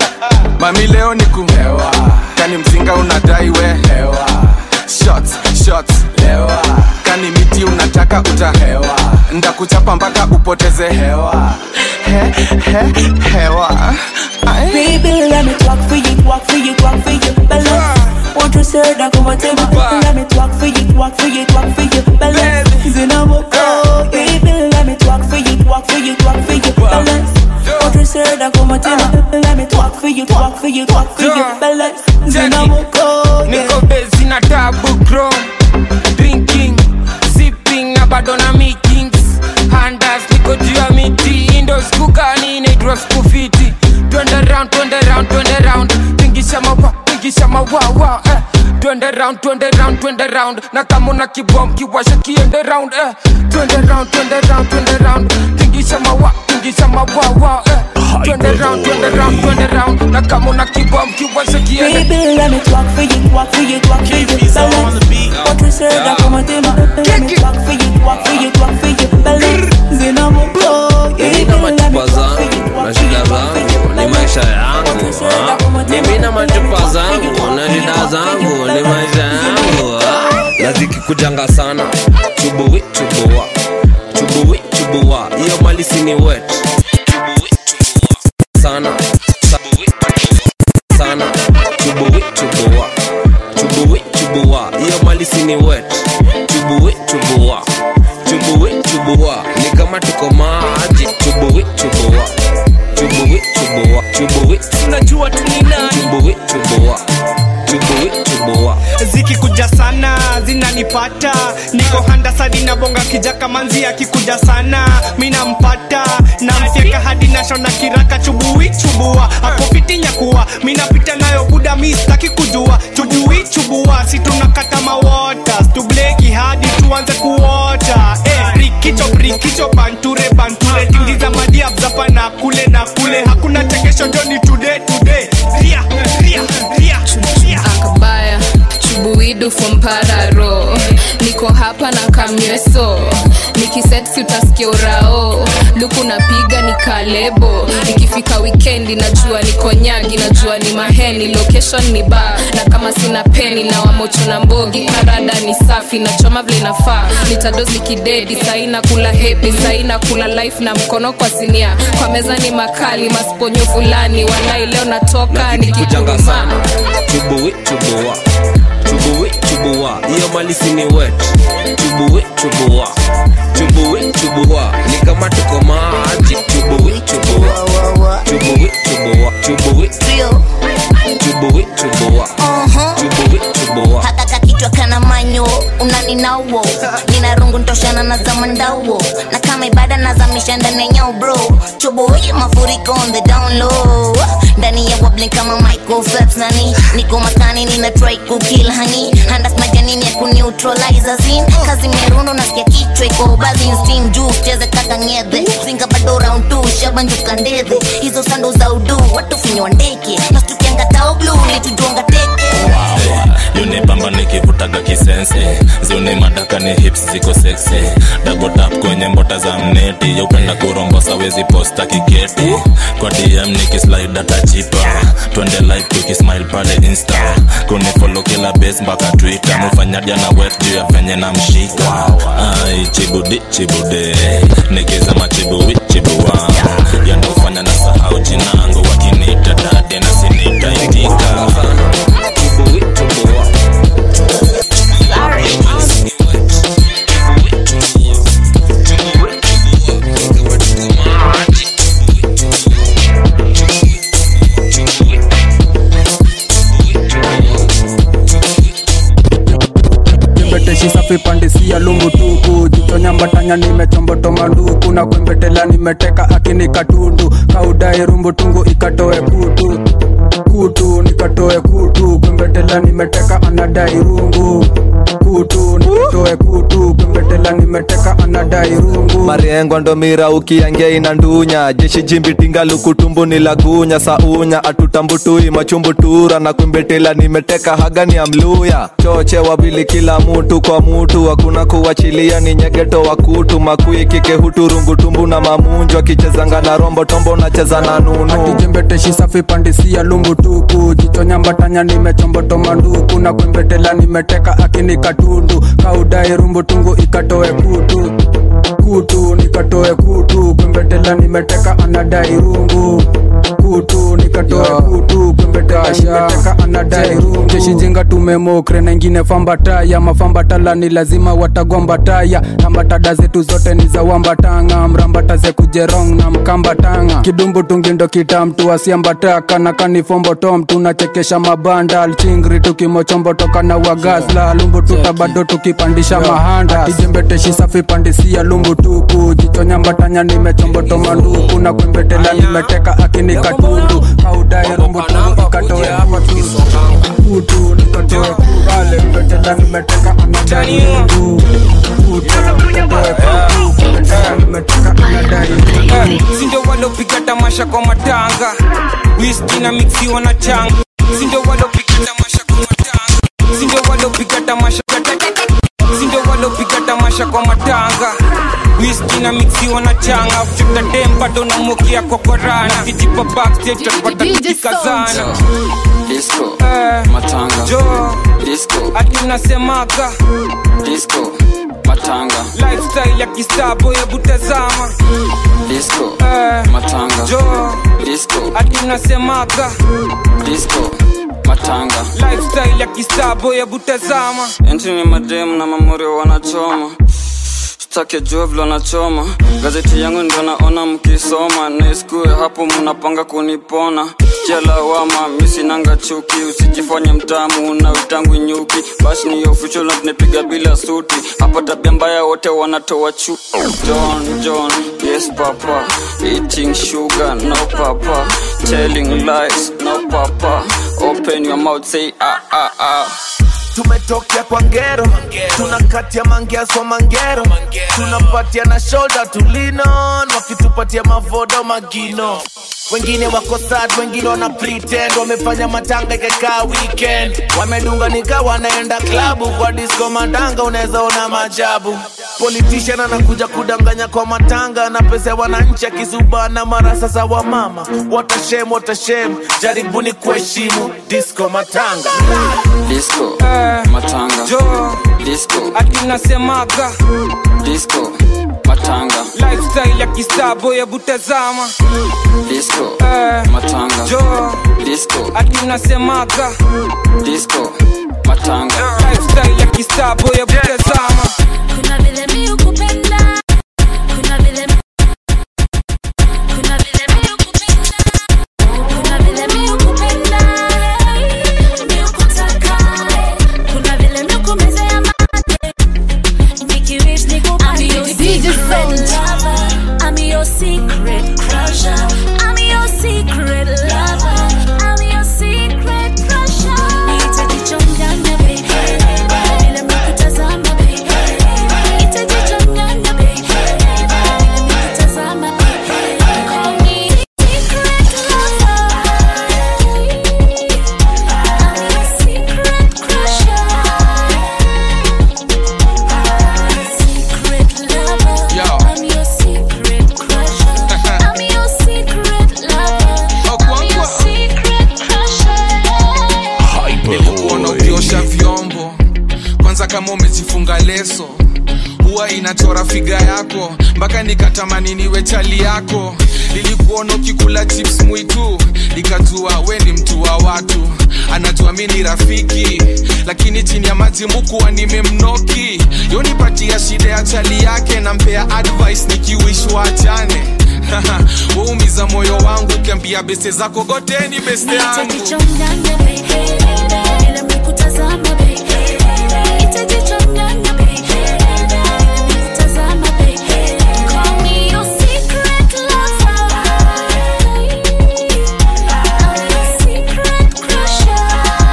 mami leo ni kuhewa kani mzinga unadai we hewa shots shots hewa kani miti unataka utahewa ndakuchapa mpaka upoteze hewa he, he, hewa Ay. Baby, let me talk for you, walk for you, walk for you, balance. Want to say that come and tell me, let me talk for you, walk for you, walk for you, balance. Zina moko, baby, let me talk for you, walk for you, walk for you, balance. Want to say that come and tell me, let me talk for you, walk for you, walk for you, balance. Zina moko, niko bezi na tabu chrome drinking sipping na bado na meetings handas niko juu ya miti indos kukani inaitwa skufiti twende round twende round twende round tingisha mawa tingisha mawawa eh. twende round twende round twende round na kama una kibom kiwasha kiende round eh. twende round twende round twende round tingisha mawa tingisha mawawa eh. twende round twende round twende round na kama una kibom kiwasha kiende Baby, let me talk for you, walk for you, walk for you, balance. Want to say that come and tell me, let me talk for you, walk for you, walk for you, balance. Zina moko, mimi na machupa zangu na shida zangu ni maisha yangu ah. mimi na machupa zangu na shida zangu ni maisha yangu ah. na zikikujanga sana chubuwi chubua chubuwi chubua hiyo malisi ni wet chubuwi chubua sana chubuwi chubua sana chubuwi chubua chubuwi chubua hiyo malisi ni wet chubuwi chubua chubuwi chubua ni kama tuko maji chubuwi chubua chubuwi chubua chubuwi tunajua tuninani chubuwi chubua chubuwi chubua zikikuja sana zinanipata niko handa sadi na bonga kijaka manzi akikuja sana minampata namfyeka hadi nashona kiraka chubui chubua akopiti nyakuwa minapita nayo buda mistaki kujua chubui chubua si tunakata mawota stubleki hadi tuanze kuota eh, rikicho rikicho banture banture tingiza madiabzapa na kule na kule hakuna chekesho joni today today ria ria ria ria akabaya chubuidu fompararo niko hapa na kamyeso nikisetsi utasikia urao luku napiga ni kalebo nikifika wikendi najua niko nyagi najua ni maheni location ni ba na kama sina peni na wamocho na mbogi karada ni safi nachoma vile nafaa nitadozi kidedi saina kula hepi saina kula life na mkono kwa sinia kwa meza ni makali masponyo fulani walai leo natoka kujanga sana nikikuma chubuwi chubua chubuwi chubua hiyo malisi ni wet chubuwi chubua chubuwi chubua ni kama tuko maji chubuwi chubua chubuwi chubua chubuwi chubuwi chubua chubuwi chubua hakaka kichwa kana manyo unaninauo nina rungu ntoshana na zamandauo na kama ibada nazamisha ndani ya nyao bro choboye mafuriko on the down low ndani ya wobbling kama Michael Phelps nani niko maskani nina try kukill honey handas majanini ya kuniuta neutralizer zin kazi merundo nasikia kichwa iko bazi steam juu cheze kaka ngedhe zinga bado round 2 shabanjuka ndedhe hizo sando za udu watu finywa ndege nastukianga tao blue litujuanga teke yunipamba nikivutaga kisense zuni madaka ni hips ziko seksi dabotap kwenye mbota za mneti yaupenda kurombosa wezi posta kiketi kwa dm nikislide atachipa twende live tukismile pale insta kunifolo kila base mpaka twitter mufanyaja na wet juu ya venye na mshika ai chibudi chibude nikizama chibuwi chibua yanofanya na sahau jinangu wakiniita dade na sinitaitika mbeteshi safi pandisia lungu tuku jichonyambatanya nimechomboto manduku na kwembetela nimeteka akini katundu kaudai rumbu tungu ikatoe kutu kutu nikatoe kutu kwembetela nimeteka anadai rungu kutu nikatoe kutu kwembetela nimeteka anadai rungu mariengwa ndo mira ukiangia ina ndunya jeshi jimbi tinga lukutumbu ni lagunya saunya atutambutui machumbutura na kumbetela nimeteka hagani ya mluya choche wabili kila mutu kwa mutu hakuna kuwachilia ni nyegeto wa kutu makui kike huturungutumbu na mamunjo akichezanga na rombo tombo nacheza na nunu jembeteshi safi pandisia lungu tuku jichonyambatanya nimechomboto manduku na kwembetela nimeteka akini katundu kaudai rumbu tungu ikatoe kutu kutu nikatoe kutu kwembetela nimeteka anadai rungu kutu nikatoe kutu kwembetela nimeteka anadai rungu jeshi jinga tumemokre na ingine fambataya mafambatala ni lazima watagwambataya rambatada zetu zote ni za wambatanga mrambata ze kujerong na mkambatanga kidumbu tungindo kitamtu asiambataka na kanifombotom tunachekesha mabanda alchingri tukimochombotoka na wagazla lumbu tuta bado tukipandisha mahanda kijembeteshi safi pandisia lumbu tuku jichonyambatanya nimechomboto manduku na kwembetela nimeteka akini katundu kaudai rumbu tungu ikatoe kutu nikatoe kukale mbetela nimeteka anadai rungu kutu nikatoe kutu mbetela nimeteka anadai Eh, sindo walopiga tamasha kwa matanga wiski na mixiwa na changa sindo walopiga tamasha kwa matanga sindo walopiga tamasha sindo walopiga tamasha kwa matanga wiski na mixiwa na changa futa dem bado namokia kwa korana kijipa backstage tutapata kikazana disco Eh, matanga jo disco ati unasemaga disco matanga lifestyle ya kistabo ya butazama disco Eh, matanga jo disco ati unasemaga disco matanga lifestyle ya kistabo ya butazama enti ni mademu na mamorio wanachoma stake jua vile wanachoma gazeti yangu ndio naona mkisoma naiskue hapo mnapanga kunipona jalawama misinanga chuki usijifanye mtamu na witangu nyuki basi ni official na tunapiga bila suti hapa tabia mbaya wote wanatoa chu john john yes papa eating sugar no papa telling lies no papa open your mouth say ah ah ah tumetokea kwa ngero tunakatia mangeaswa mangero tunapatia na shoulder tulinon wakitupatia mavodo magino wengine wako sad wengine wana pretend wamefanya matanga ikakaa weekend wamedunga nika wanaenda klabu kwa disco matanga unaweza ona majabu politician anakuja kudanganya kwa matanga na pesa ya wananchi akizubana mara sasa wa mama watashem watashem jaribuni kuheshimu disco matanga disco matanga jo disco ati unasemaga disco matanga lifestyle ya kistabo ya butazama disco Eh, matanga jo disco ati unasemaga disco matanga lifestyle ya kistabo ya butazama Kuna vile mi hukupenda, kuna vile kuna vile mi hukupenda, kuna vile mi hukupenda, mi hukutaka, kuna vile mi hukumezea mate, nikiwish nikupate. I'm your secret lover, I'm your secret crusher, I'm your secret lover, I'm your secret crusher. Niite jichonganya baby, kama umejifunga leso huwa inachora figa yako mpaka nikatamani niwe chali yako nilikuona ukikula chips mwitu nikajua we ni mtu wa watu anajua mi ni rafiki lakini chini ya maji mukuwa nimemnoki yonipatia shida ya chali yake nampea advice nikiwishwa achane waumiza moyo wangu ukiambia beste zako goteni beste yangu Nitajichanganya baby, bila mikutazama baby. Nitajichanganya baby, bila mikutazama baby. Call me your secret lover. I'm your secret crusher.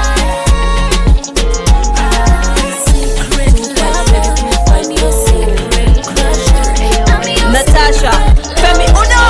Secret lover. I'm your secret crusher. I'm your Natasha, Femi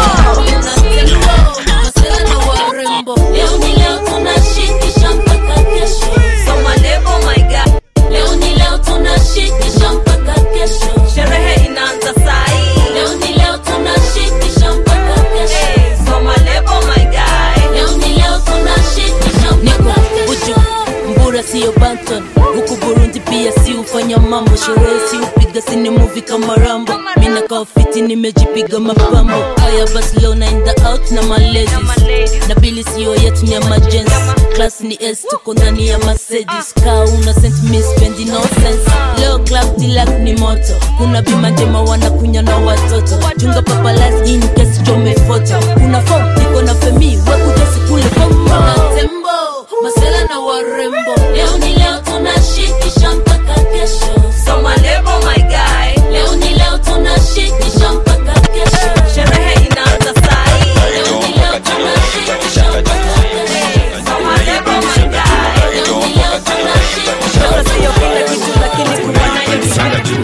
Leo ni leo tunashikisha mpaka kesho. Soma lebo my God. Leo ni leo tunashikisha mpaka kesho. Sherehe inaanza sai. Leo ni leo tunashikisha mpaka kesho. Soma lebo my guy. Leo ni leo tunashikisha mpaka kesho. mbura siyo banton huku burundi pia si ufanya mambo sherehe si upiga sini muvi kama rambo mina kaofiti nimejipiga mapambo haya basi leo naenda out na malezi na bili siyo yetu ni emergency class ni s tuko ndani ya mercedes kaa una sent mi spendi no sense leo club dilak ni moto kuna bima njema wanakunya na watoto chunga papalas in case chome foto kuna fom niko na femi wekujasi kule Kuna fom tembo, masela na warembo. Leo ni leo tunashikisha mpaka kesho. Soma lebo my guy. Leo ni leo tunashikisha mpaka kesho. Sherehe inaanza sai. Leo ni leo tunashikisha mpaka kesho. Soma lebo my guy. Leo ni leo tunashikisha Sasa sio kila kitu lakini kuwa nayo ni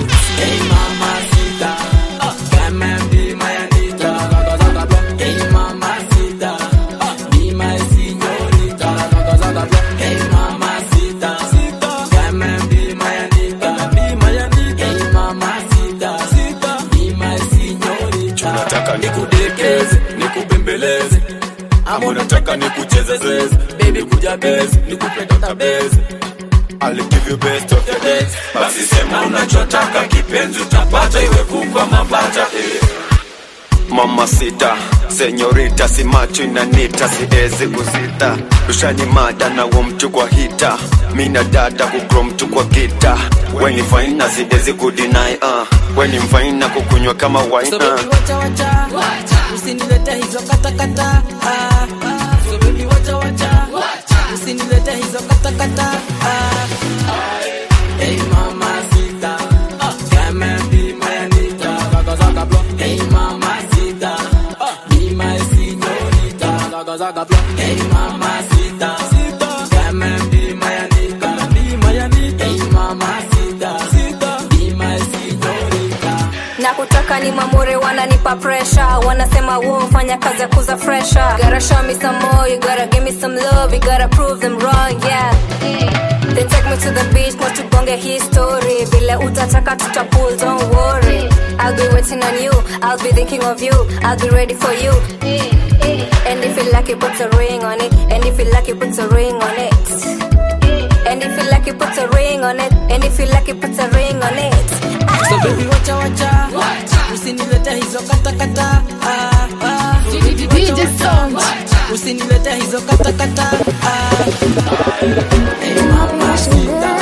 nataka nikudekeze nikubembeleze ama unataka nikuchezezeze baby kuja bezi nikupenda bezi I'll give you best of the days basi sema unachotaka kipenzi utapata iwe kukwa mabata eh. mama sita senyorita si macho inanita siezi kusita rushani mada na wo mtu kwa hita mina dada kukro mtu kwa gita weni faina siezi kudinai uh. weni mfaina kukunywa kama So waina baby wacha wacha usinilete hizo katakata ah, ah. So baby wacha wacha usinilete hizo katakata ah. Hey mama sita come and be my Anita Zaga zaga block Hey mama sita be my señorita Zaga zaga block Hey mama sita come and be my Anita Be my Anita Hey mama sita be my señorita na kutaka ni mamure wananipa presha wanasema wo fanya kazi ya kuza fresha gotta show me some more you gotta give me some love you gotta prove them wrong yeah Then take me to the beach na tubonge history vile utataka tutapull don't worry I'll be waiting on you I'll be thinking of you I'll be ready for you and if you like it put a ring on it and if you like it put a ring on it and if you like it put a ring on it and if you like it put a ring on it So baby wacha wacha usinilete hizo katakata ah, ah. So baby wacha wacha usinilete hizo katakata ah. Hey mama sita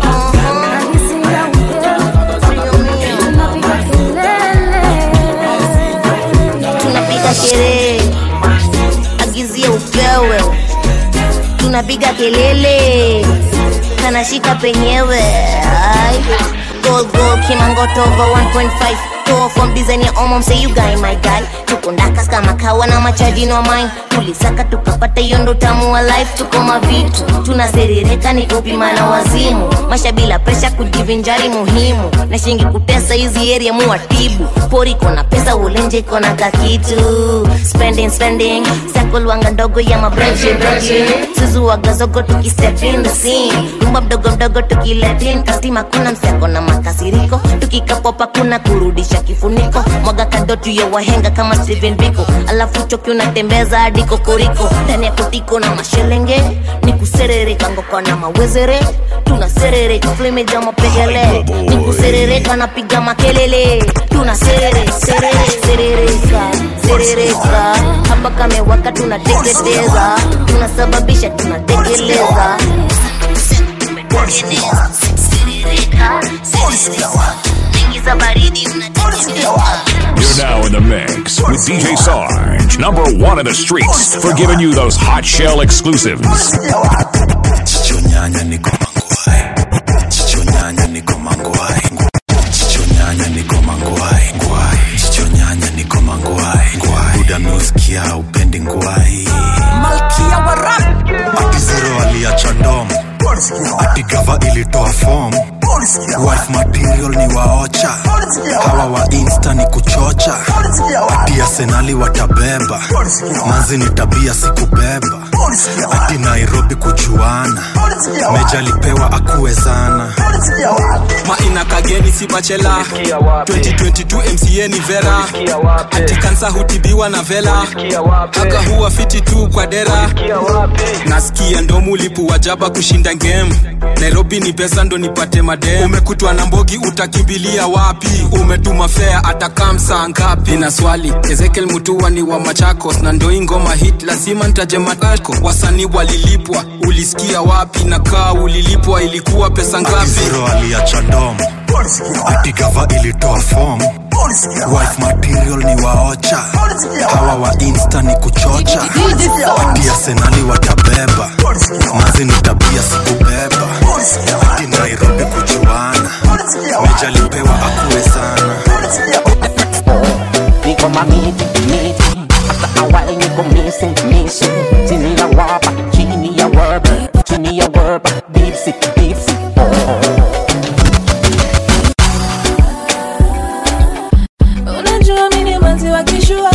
tunapiga sherehe agizia upewe tunapiga kelele kanashika penyewe Ai. gold gold kimangoto over 1.5 Toa from design ya omom say you guy my guy tuko ndakas kama kawa na machaji no mine tulisaka tukapata hiyo ndo tamu wa life tuko mavitu tunaserereka ni kupima na wazimu masha bila presha kujivinjari muhimu na shingi kutesa hizi area muwatibu pori kona pesa ulenje kona kakitu spending spending sakolwanga ndogo ya mabreche breche suzuwagazogo tukistep in the scene rumba mdogo mdogo tukiletin kastima kuna mseko na makasiriko tukikapopa kuna kurudisha kifuniko mwaga kadotu ya wahenga kama Steven Biko alafu choki unatembeza hadi kokoriko ndani ya kotiko na mashelenge ni kuserereka ngoko na mawezere tuna serereka flemeja mapegele nikuserereka napiga makelele tuna serere serere serereka serereka hapa kamewaka tunateketeza tunasababisha tunatekeleza Tumetengeneza. Serereka, serereka. Ingiza baridi unateketeza You're now in the mix with DJ Sarge, number one in the streets, for giving you those hot shell exclusives. Chichonyanya niko mangwai. Chichonyanya niko mangwai. Chichonyanya niko mangwai. Ngwai. Chichonyanya niko mangwai. Ngwai. Buda nusikia upendi ngwai. malkia wa rap Ati zero aliacha ndom. Ati gava ilitoa form. Wife material ni waocha. Hawa wa insta ni kuchocha. Ati arsenali watabeba. Manzi ni tabia sikubeba. Ati Nairobi kujuana. Meja alipewa akuwezana. maina kageni si bachela 2022 mca ni vera ati kansa hutibiwa na vela haka huwa fiti tu kwa dera nasikia ndo mulipu wajaba kushinda game nairobi ni pesa ndo nipate madem umekutwa na mbogi utakimbilia wapi umetuma fea atakamsa ngapi na swali ezekiel mutua ni wa machakos na ndo hii ngoma hit lazima ntaje matako wasanii walilipwa ulisikia wapi na kaa ulilipwa ilikuwa pesa ngapi Zero aliacha ndom. Ati gava ilitoa form. Wife material ni waocha. Hawa wa insta ni kuchocha. Ati arsenali watabeba. Manzi ni tabia sikubeba. Ati Nairobi kujuana. Meja alipewa akuwezana. niko mamiti miti hata awali niko missing missing chini ya wapa chini ya wapa chini ya wapa bipsi bipsi unajua mini manzi wa kishua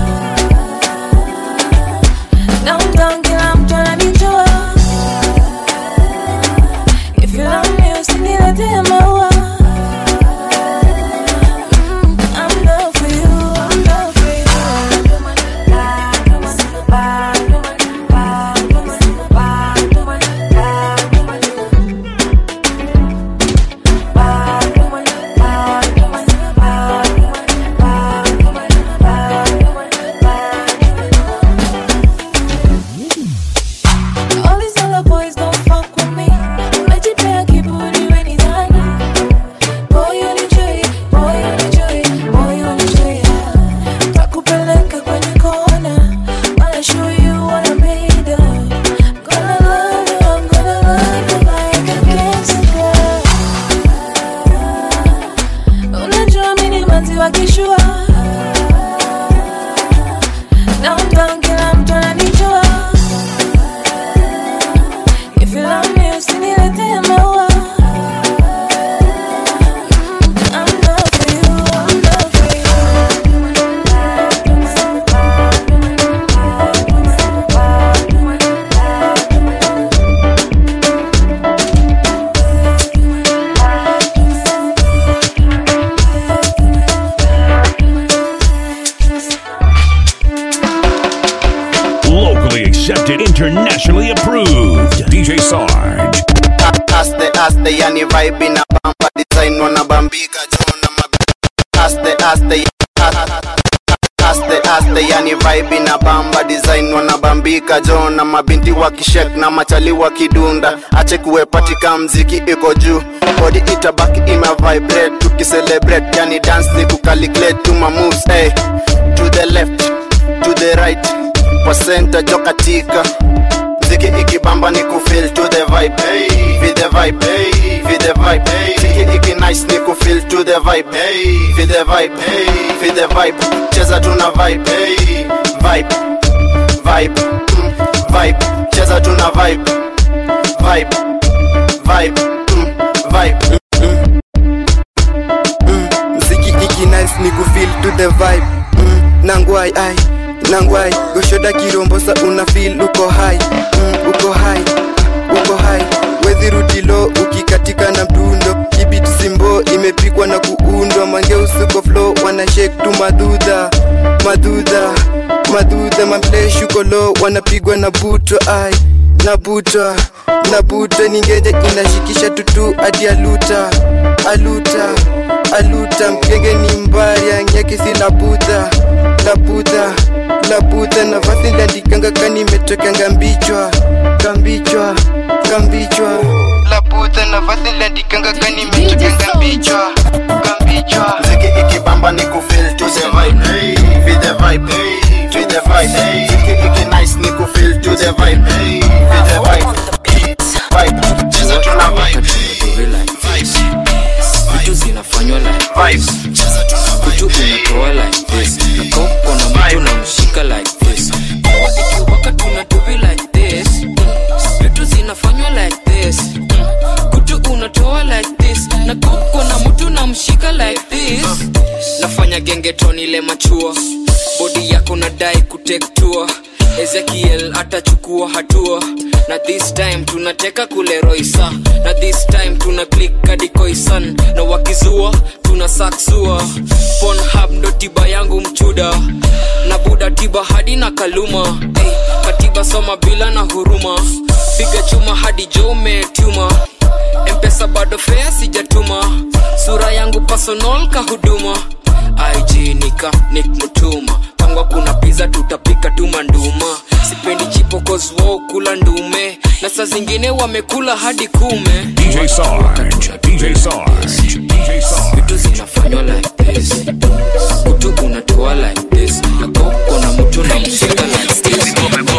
downtown kila mtu ananijua if you love me usiniletee maua Mm, I'm down for you, I'm down for you. All these other boys don't fuck with me. Umejipea kiburi we ni nani? Boy unijui, boy unijui, boy unijui. Takupeleka kwenye kona. Wanna show you what I'm made of. Gonna love you, I'm gonna love you like a cancer girl. Unajua mimi ni manzi wa kishua. Downtown kila mtu ananijua. If you love me, usiniletee maua. Mm, I'm down for you, I'm down for you. Locally accepted, internationally approved. DJ Sarge. aste aste yani vibe na bamba design wanabambika jona aste aste aste aste yani vibe na bamba design wanabambika jona mabinti wakishek na machali wakidunda ache kuwepatika mziki iko juu body itabaki ime vibrate tukicelebrate yani dance ni kucalculate to my moves hey to the left to the right kwa center jo katika mziki ikibamba ni kufeel to the vibe hey, feel the vibe hey, feel the vibe hey, mziki iki nice ni kufeel to the vibe hey, feel the vibe hey, feel the vibe cheza tuna vibe hey, vibe vibe mm, vibe cheza tuna vibe vibe vibe mm, vibe mm, mm, mziki iki nice ni kufeel to the vibe mm, nangwai ai nangwai goshoda kirombosa una feel uko high mm, uko high uko high wedhirutilo ukikatika na mdundo kibit simbo imepikwa na kuundwa mangeusuko flow wana shake tu madudha madudha madudha wanasema mleshi uko low wanapigwa na butwa ai na butwa na butwa ningeje inashikisha tutu hadi aluta aluta aluta mgenge ni mbari anyakisi labudha labudha labudha nafasi liandikanga kani imetokanga mbichwa kambichwa kambichwa labudha nafasi liandikanga kani imetokanga mbichwa kambichwa Ziki ikibamba ni kufeel to the vibe hey, Feel the vibe hey, Feel the vibe hey. Ziki iki nice ni kufeel to the vibe hey, Feel the vibe Vibe Cheza tuna vibe vitu zinafanywa like Vibe kutu unatoa like this nakoko na mtu namshika like this ikiwaka tunatuvi like this vitu zinafanywa like this kutu unatoa like this nakoko na mtu namshika like this nafanya gengetoni ile machua bodi yako nadai kutektua ezekiel atachukua hatua na this time tunateka kule roisa na this time tuna click kadikoisan na wakizua tuna saksua ponhab ndo tiba yangu mchuda na buda tiba hadi na kaluma hey, katiba soma bila na huruma piga chuma hadi jo umetuma mpesa bado fea sijatuma sura yangu personal kahuduma aijinika nik mutuma pangwa kuna piza tutapika tuma nduma sipendi chipokozwo kula ndume na saa zingine wamekula hadi kume DJ Sarge, DJ Sarge, DJ Sarge. vitu zinafanywa like this kutu unatoa like this na koko na mtu na mshika like this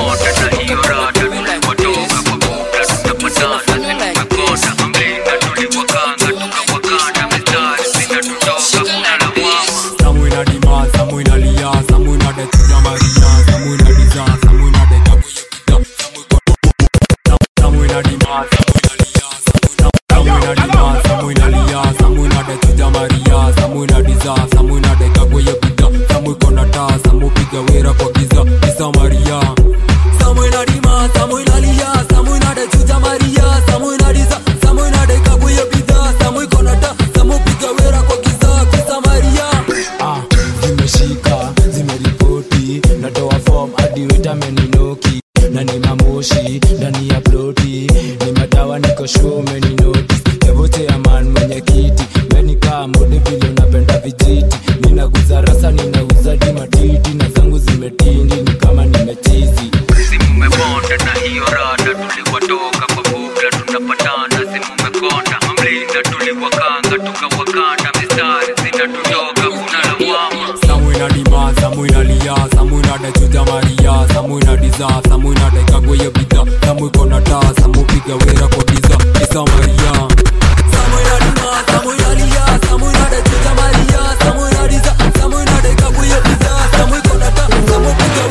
Samu ina dima, samu ina lia, samu ina de tuja maria, samu ina diza, samu ina de kabu yukita, samu ina dima, samu ina dima, samu ina lia, samu ina de tuja maria, samu ina diza, samu ina de kabu yukita, samu iko na taa, samu piga wera kwa giza, giza maria. Samu ina dima, samu ina lia, samu ina de tuja maria, samu ina diza, samu ina de kabu yukita, samu iko na taa, samu piga wera kwa giza, giza maria. Ah, zimeshika zimeripoti natoa fom hadi wetameninoki na ni mamoshi ndani ya ploti ni madawa niko shumeni notis evote ya man mwenye kiti menikaa mode vile unapenda vijiti ninaguza rasa ninauza dimatiti na zangu zimetindi ni kama nimechizi simumeponda na hiyo rada tuliwatoka kwa bugla tunapatana simumekonda mamlinda tuliwakanga tukawakanda mistari zinatutoka kuna lawama samu ina dima samu ina lia samu ina de chuja maria samu ina diza samu ina de kagwe yo bidha samu iko na taa samu piga wera kwa giza isa maria samu ina dima samu ina lia samu ina de chuja maria samu ina diza samu ina de kagwe yo bidha samu iko na taa samu piga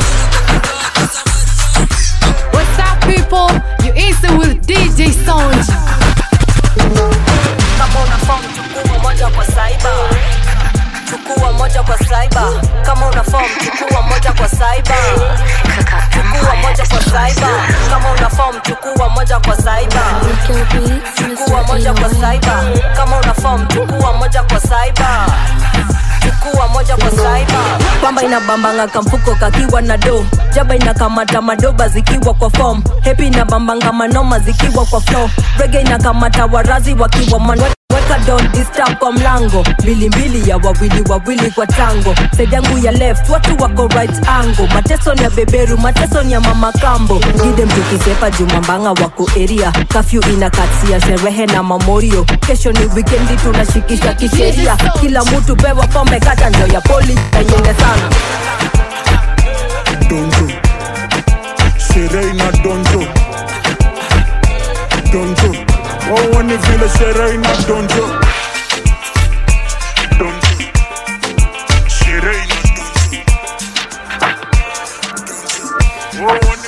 What's up, people? You instant with DJ Sound. kama una form chukua moja kwa saiba chukua moja kwa saiba kama una form chukua moja kwa saiba chukua moja kwa saiba kama una form chukua moja kwa saiba chukua moja kwa saiba kama una form chukua moja kwa saiba chukua moja kwa saiba pamba inabambanga kamfuko kakiwa na do jaba inakamata madoba zikiwa kwa fom hepi inabambanga manoma zikiwa kwa flo rege inakamata warazi wakiwa man weka don disturb kwa mlango mbilimbili ya wawili wawili kwa tango side yangu ya left watu wako right angle mateso ni ya beberu mateso ni ya mama kambo gide mtukisepa jumambanga wako area kafyu inakatia sherehe na mamorio kesho ni wikendi tunashikisha kisheria kila mtu pewa pombe kata ndio ya poli nanyenge sana donjo sherehe ina donjo donjo waone vile sherehe ina donjo donjo sherehe ina donjo donjo waone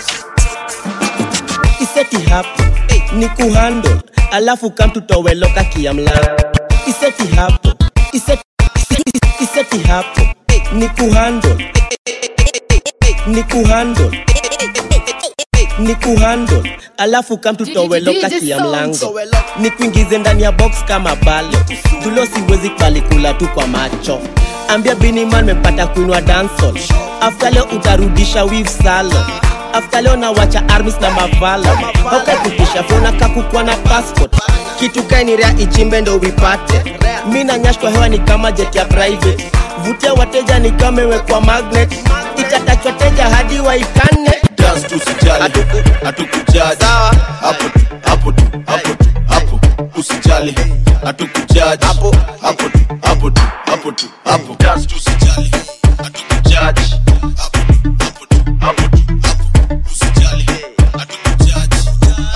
iseti hapo ni kuhandle alafu kamtutoweloka kiamla iseti hapo iseti, iseti hapo ni kuhandle ni kuhandle ni kuhandle alafu kamtutoweloka DJ kia Sound. mlango ni kuingize ndani ya box kama balo tulo siwezi kalikula tu kwa macho ambia biniman mepata kuinwa dansol afta leo utarudisha wif salo afta leo nawacha armis na mavalo aukakutisha fona kakukwa na passport kitu kainirea ichimbe ndo vipate mi na nyashkwa hewa ni kama jet ya private vutia wateja ni kama imewekwa magnet itatachwa teja hadi waikane dance tusijali hatukujaji hapo tu hapo tu hapo tu hapo usijali hatukujaji hapo hapo tu hapo tu hapo tu hapo dance tusijali hatukujaji hapo tu hapo tu hapo tu hapo usijali hatukujaji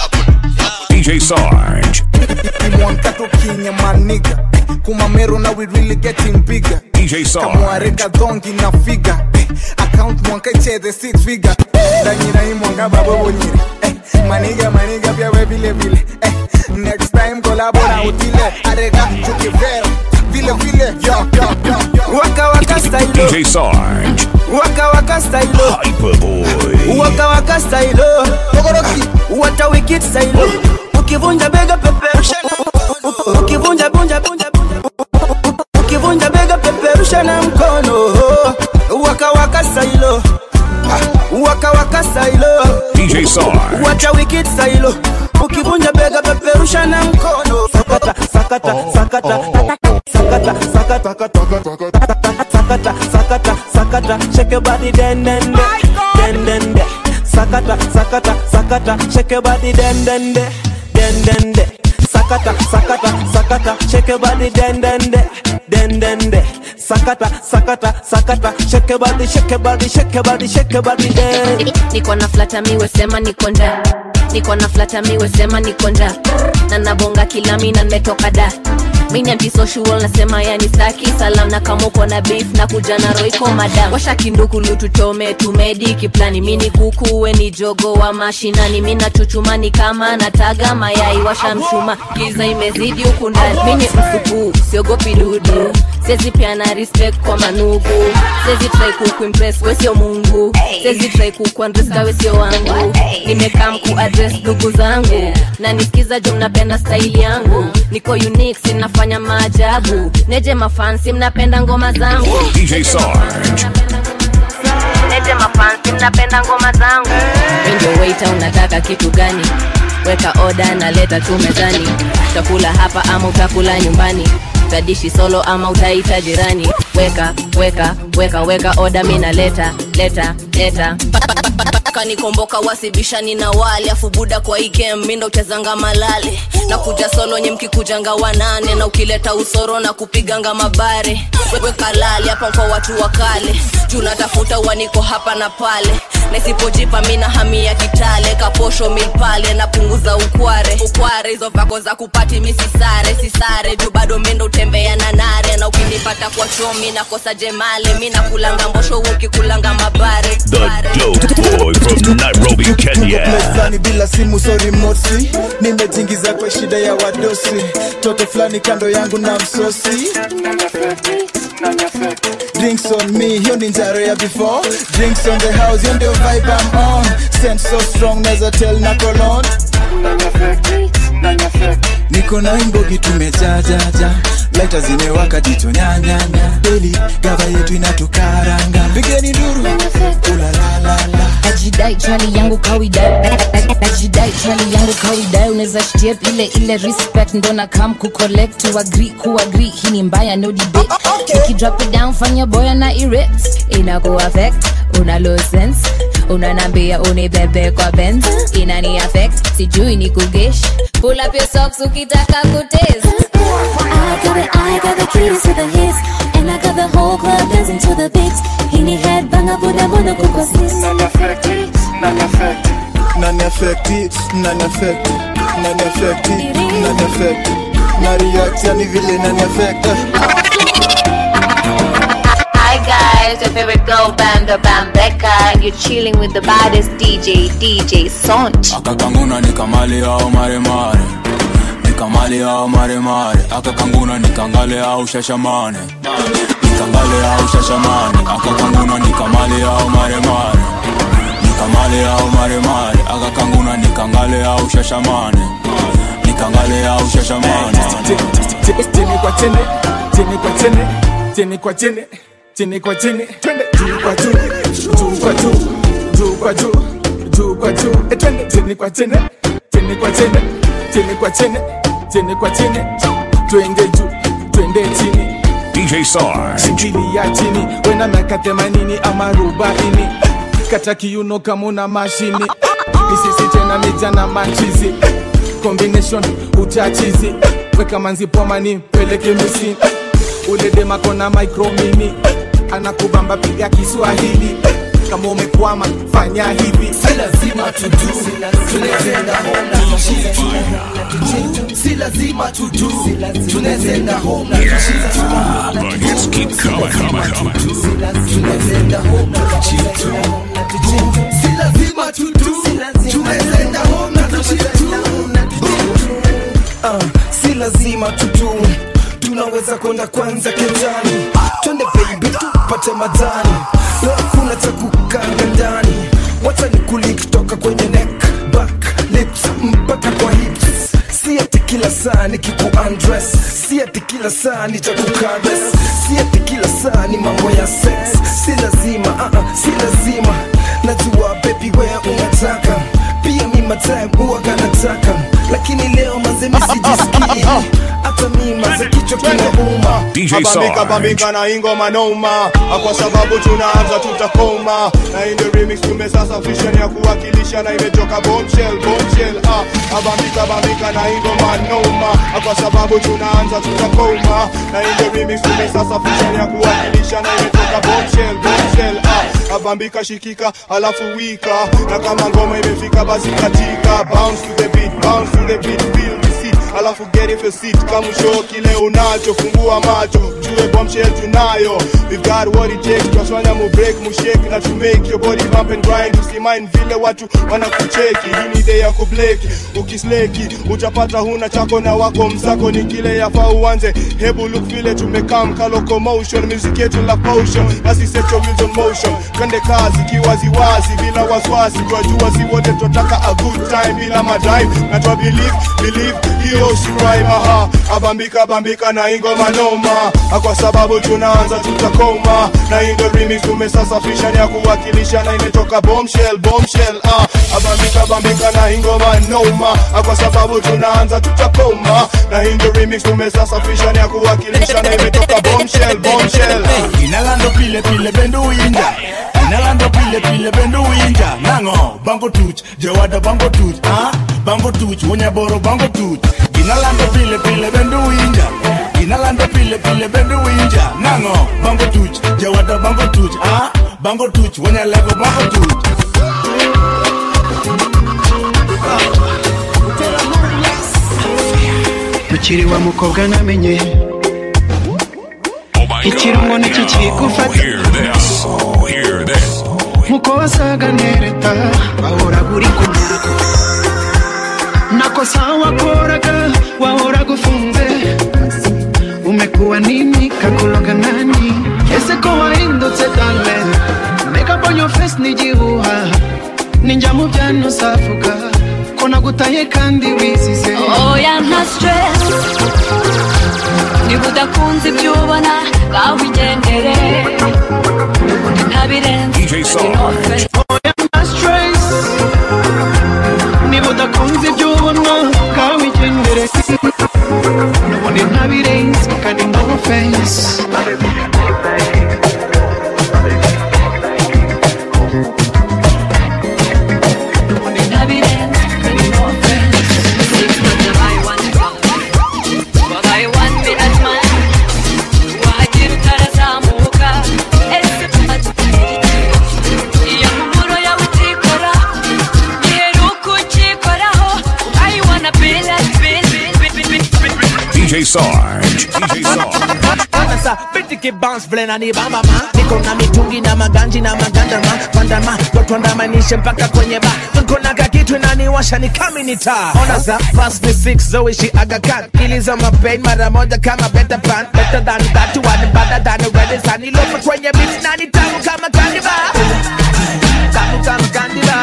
DJ Sarge. imwankato kinya maniga kumameru now we really getting bigger DJ Sarge. kamwareka dongi na figa account mwanka icheze six figure danyira hii mwanga babo bonyire eh, maniga maniga pia we vile vile eh, next time kolabora utile arega chukivera vile vile yo, yo, yo, yo. waka waka style DJ Sarge. waka waka style Hyperboy. waka waka style togoroki wata wicked style ukivunja bega peperusha ukivunja bunja bunja ukivunja bega peperusha na mkono waka waka style waka waka style DJ Sarge. wata wicked style ukivunja bega peperusha na mkono sakata sakata sakata sakata sakata sakata sakata sakata shake your body den den de den den de sakata sakata sakata shake your body den den de den den de sakata sakata sakata shake your body den den de den den de sakata sakata sakata shake your body shake your body shake your body shake your body den niko na flata miwe sema niko nda niko na flata miwe sema niko nda na nabonga kila mina nimetoka da mini antisocial nasema yani staki salam na kama uko na beef na kuja na roiko madam washa kindukulu tuchome tumedi kiplani mini kuku we ni jogo wa mashinani mina chuchumani kama nataga mayai washa mshuma giza imezidi huku ndani mini msupu siogopi dudu sezi piana respect kwa manugu sezi try kukuimpress we sio mungu sezi try kukuandreska we sio wangu nimekaa mku address ndugu zangu na nisikiza jo mnapenda staili yangu niko unique sinafanya maajabu neje mafansi mnapenda ngoma zangu DJ Sarge. neje mafansi mnapenda ngoma zangu ndio waiter unataka kitu gani weka oda na leta tu mezani utakula hapa ama utakula nyumbani utadishi solo ama utaita jirani weka weka weka weka oda mi naleta leta leta kanikomboka wasibishani na wale afu buda kwa ikem mindo uchezanga malale na kuja solo nye mkikujanga wanane na ukileta usoro na kupiganga mabare wewe kalali hapa kwa watu wa kale juu natafuta uaniko hapa na pale nasipojipa mina hamia kitale kaposho milpale napunguza ukware ukware hizo vako za kupati misisare sisare juu bado mindo utembea na nare na ukinipata kwa chomi nakosa jemale mi nakulanga mbosho ukikulanga mabare The dope boy from Nairobi, Kenya. mezani bila simu sorry mosi nimetingiza kwa shida ya wadosi toto fulani kando yangu na msosi drinks on me hiyo ni njaro ya before drinks on the house hiyo ndio vibe I'm on sense so strong neza tell na colon niko na imbogi tumejajaja laita zimewaka jicho nyanyanya deli gava yetu inatukaranga pigeni duru ulalalala najidai chali yangu kawaida najidai chali yangu kawaida unaweza shtep ile ile respect ndo na kam kucollect to agree ku agree hii ni mbaya no debate nikidrop it down fanya boya na erect inaku affect una low sense unanambia unibebe kwa benz inani affect sijui ni kugesh pull up your socks ukitaka kutest I got it, I got the keys to the hits And I got the whole club dancing to the beats Hini head banga buda buda kuko sis nani affecti nani affecti nani affecti nani affecti nani affecti na react yani vile nani affecti Hi guys, your favorite girl band, the Bambeka, and you're chilling with the baddest DJ, DJ Sont. akakanguna nikamali au maremare nikamali au maremare akakanguna nikangale au shashamane nikangale au shashamane akakanguna nikamali au maremare kamale au maremare akakanguna nikangale au shashamane nikangale au shashamane chini kwa chini chini kwa chini chini kwa chini chini kwa chini twende juu kwa juu juu kwa juu juu kwa juu juu kwa juu Eh, twende chini kwa chini chini kwa chini chini kwa chini chini kwa chini twende juu twende chini DJ Sarge. shikilia chini wena miaka themanini ama arobaini kata kiuno kama una mashini misisi tena mija na machizi combination uchachizi weka manzi pomani peleke misi ule demako na micromini anakubamba piga kiswahili kama umekwama fanya hivi si lazima tudu tunazenda home na kushinda si lazima tudu tunazenda home na kushinda The hits keep coming, coming, coming. tunazenda home na kushinda si lazima tudu tunazenda home na kushinda uh, si lazima tutu tunaweza kwenda kwanza kenjani twende baby tupate madhani leo hakuna cha kukanga ndani wacha ni kulik toka kwenye neck back lips mpaka kwa hips si ati kila saa ni kiku undress si ati kila saa ni cha kukares si ati kila saa ni mambo ya sex si lazima uh -uh, si lazima najua baby wewe unataka pia mi matime huwaga nataka lakini leo mazemi sijisikii hata mi maze kichwa kinauma Abambika bambika na ingoma noma kwa sababu tunaanza tutakoma na in the remix tumesasafisha ni ya kuwakilisha na imetoka bombshell bombshell ah abambika bambika na ingoma noma kwa sababu tunaanza tutakoma na in the remix tumesasafisha ni ya kuwakilisha na imetoka bombshell bombshell ah abambika shikika alafu wika na kama ngoma imefika basi katika bounce to the beat bounce to the beat feel the seat alafu get if a seat kama show kile unacho fungua macho jue bombshell tunayo we've got what it takes twaswanya mu break mu shake na to make your body bump and grind usimain vile watu wanakucheki hii ni day ya kubleki ukisleki utapata huna chako na wako mzako ni kile yafaa uanze hebu look vile tumekam ka locomotion music yetu la potion basi set your wheels on motion twende kazi kiwaziwazi bila waswasi twajua si wote twataka a good time bila madrive na twa believe believe hiyo si crime aha abambika bambika na ingoma noma kwa sababu tunaanza tutakoma na indo remix tumesasafisha ni ya kuwakilisha na imetoka bombshell bombshell ah abambika bambika na ingoma noma kwa sababu tunaanza tutakoma na indo remix tumesasafisha ni ya kuwakilisha na imetoka bombshell bombshell inalando pile pile bendo winja inalando pile pile bendo winja nango bango tuch jawada bango tuch ah bango tuch wonyaboro bango tuch inalando pile pile bendo winja inalando pile pile bendo winja nango bango tuch jawada bango tuch ah bango tuch wonyalego bango tuch mukiri wa mukobwa namenye ikirungo nicyo kigufata Hear this. Hear this. nkuko wasaga nereta wahoraga uri ku nyago nakosa wakoraga wahoraga ufunze umekuwa nini kakuloga nani ese ko wahindutse dale makeup on your face ni igihuha ninjya mu byano savuga ko nagutaye kandi wizize oya nta stress niba udakunze ibyo ubona ngaho ugendere ubundi ntabirenze DJ Sarge. nta stress niba udakunze ibyo ubona ngaho wigendere n'ubundi ntabirenze kandi no face ubundi ntabirenze kandi no offense six months wabaye one wabaye one minute man wagira utarazamuka ese iyo mpumuro yawe utikora iheruka ukikoraho I wanna be like be, be, be, be, be, be. DJ Sarge. DJ Sarge. Sasa bitiki bounce vile na ni bamba ma niko na mitungi na maganji na magandama pandama totwandamanishe mpaka kwenye ba niko na kakitu inaniwasha ni kami ni taa ona za fast ni six zoishi agakan iliza mapain mara moja kama better pan better than that one better than red sun ilopo kwenye beat na ni tamu kama kandiba tamu kama kandiba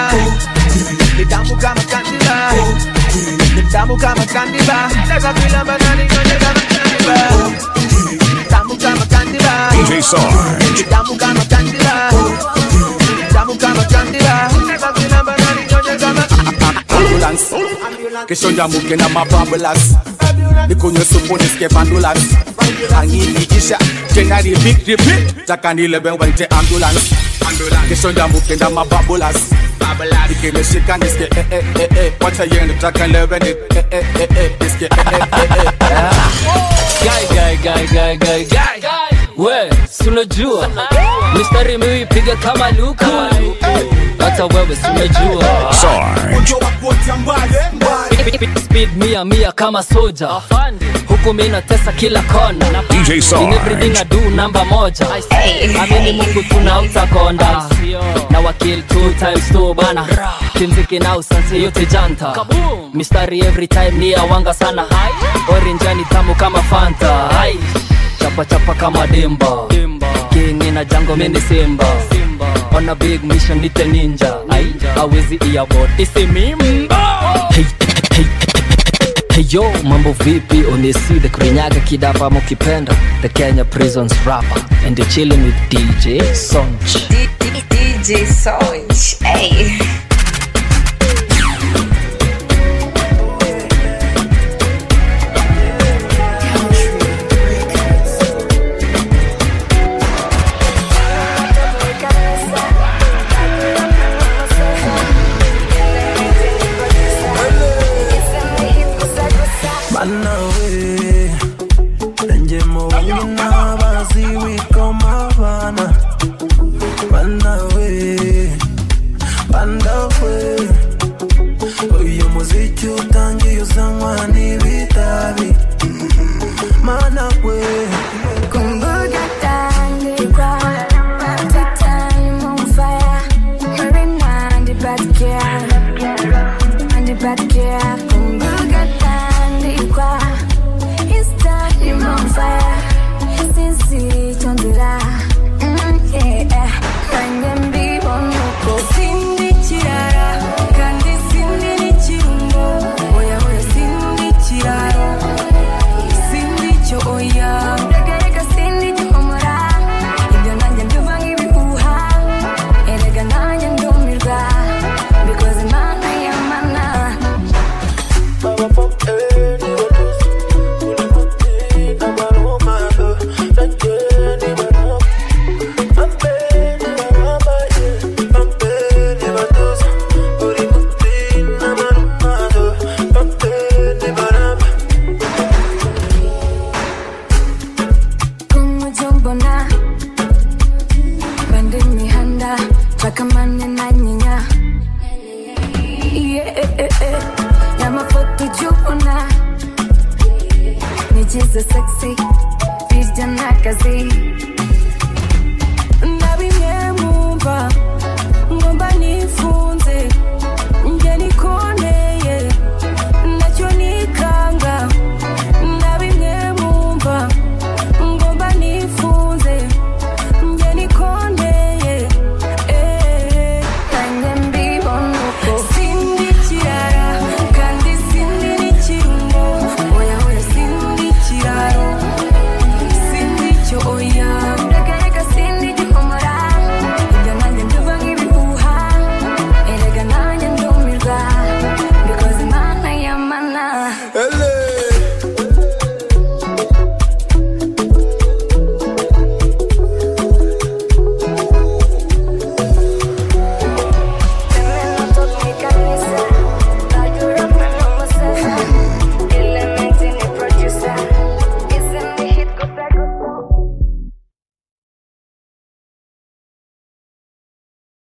tamu kama kandila ni tamu kama kandila nataka kuilamba na ninyonye kama kandila tamu kama kandila DJ Sarge. tamu kama kandila tamu kama kandila nataka kuilamba na ninyonye kama ambulance kesho njamuke na mabambulas nikunywe supu nisike vandulas anginiisha tena repeat repeat takanilebe waite ambulance kesho njamuke na mabambulas ikimeshika nisike eh eh eh eh wacha yende takanilebe ni eh eh eh eh nisike eh eh eh eh Guy, guy, guy, guy, guy, guy. We, sunajua mistari miwipiga kama luka hata wewe sunajua speed mia mia kama soja huku mi natesa kila kona DJ Sarge. In everything I do namba moja amini mungu tuna utakonda na wakil two times two bana kimziki na usanse yote janta mistari every time ni awanga sana orinjani tamu kama fanta Hai. chapa chapa kama dimba king na jango mini simba on a big mission nite ninja ai awezi iabot isimimba hey, hey, Hey yo, mambo vipi? Onesi the Kurinyaga kidapa mukipenda The Kenya Prisons rapper And you're chilling with DJ Sonch DJ Sonch, hey. Manawe Enjemo wangina bazi wiko mavana Manawe Pandawe Uyu muziki utangiye uzanywa n'ibitabi Manawe Kumbuka tandikwa Titani mumfaya Marina ndibatikia Ndibatikia Kumbuka tandikwa Istani mumfaya Sisi chondira Mm, yeah. Nanjye mbibona uko Sindi kirara Kandi sindi n'ikirungo Oya oya sindi kiraro Sindi cyo oya Regarega sindi gihumura Ibyo nanjye mbyumva nk'ibihuha Erega nanjye ndumirwa Bikoze Imana y'amana kumujyo mbona bandi imihanda bakamane na nyinya Yeah, y'amafoto ujya ubona nigize sexy birya n'akazi ndabimwe mwumva ngomba nifunze njye niko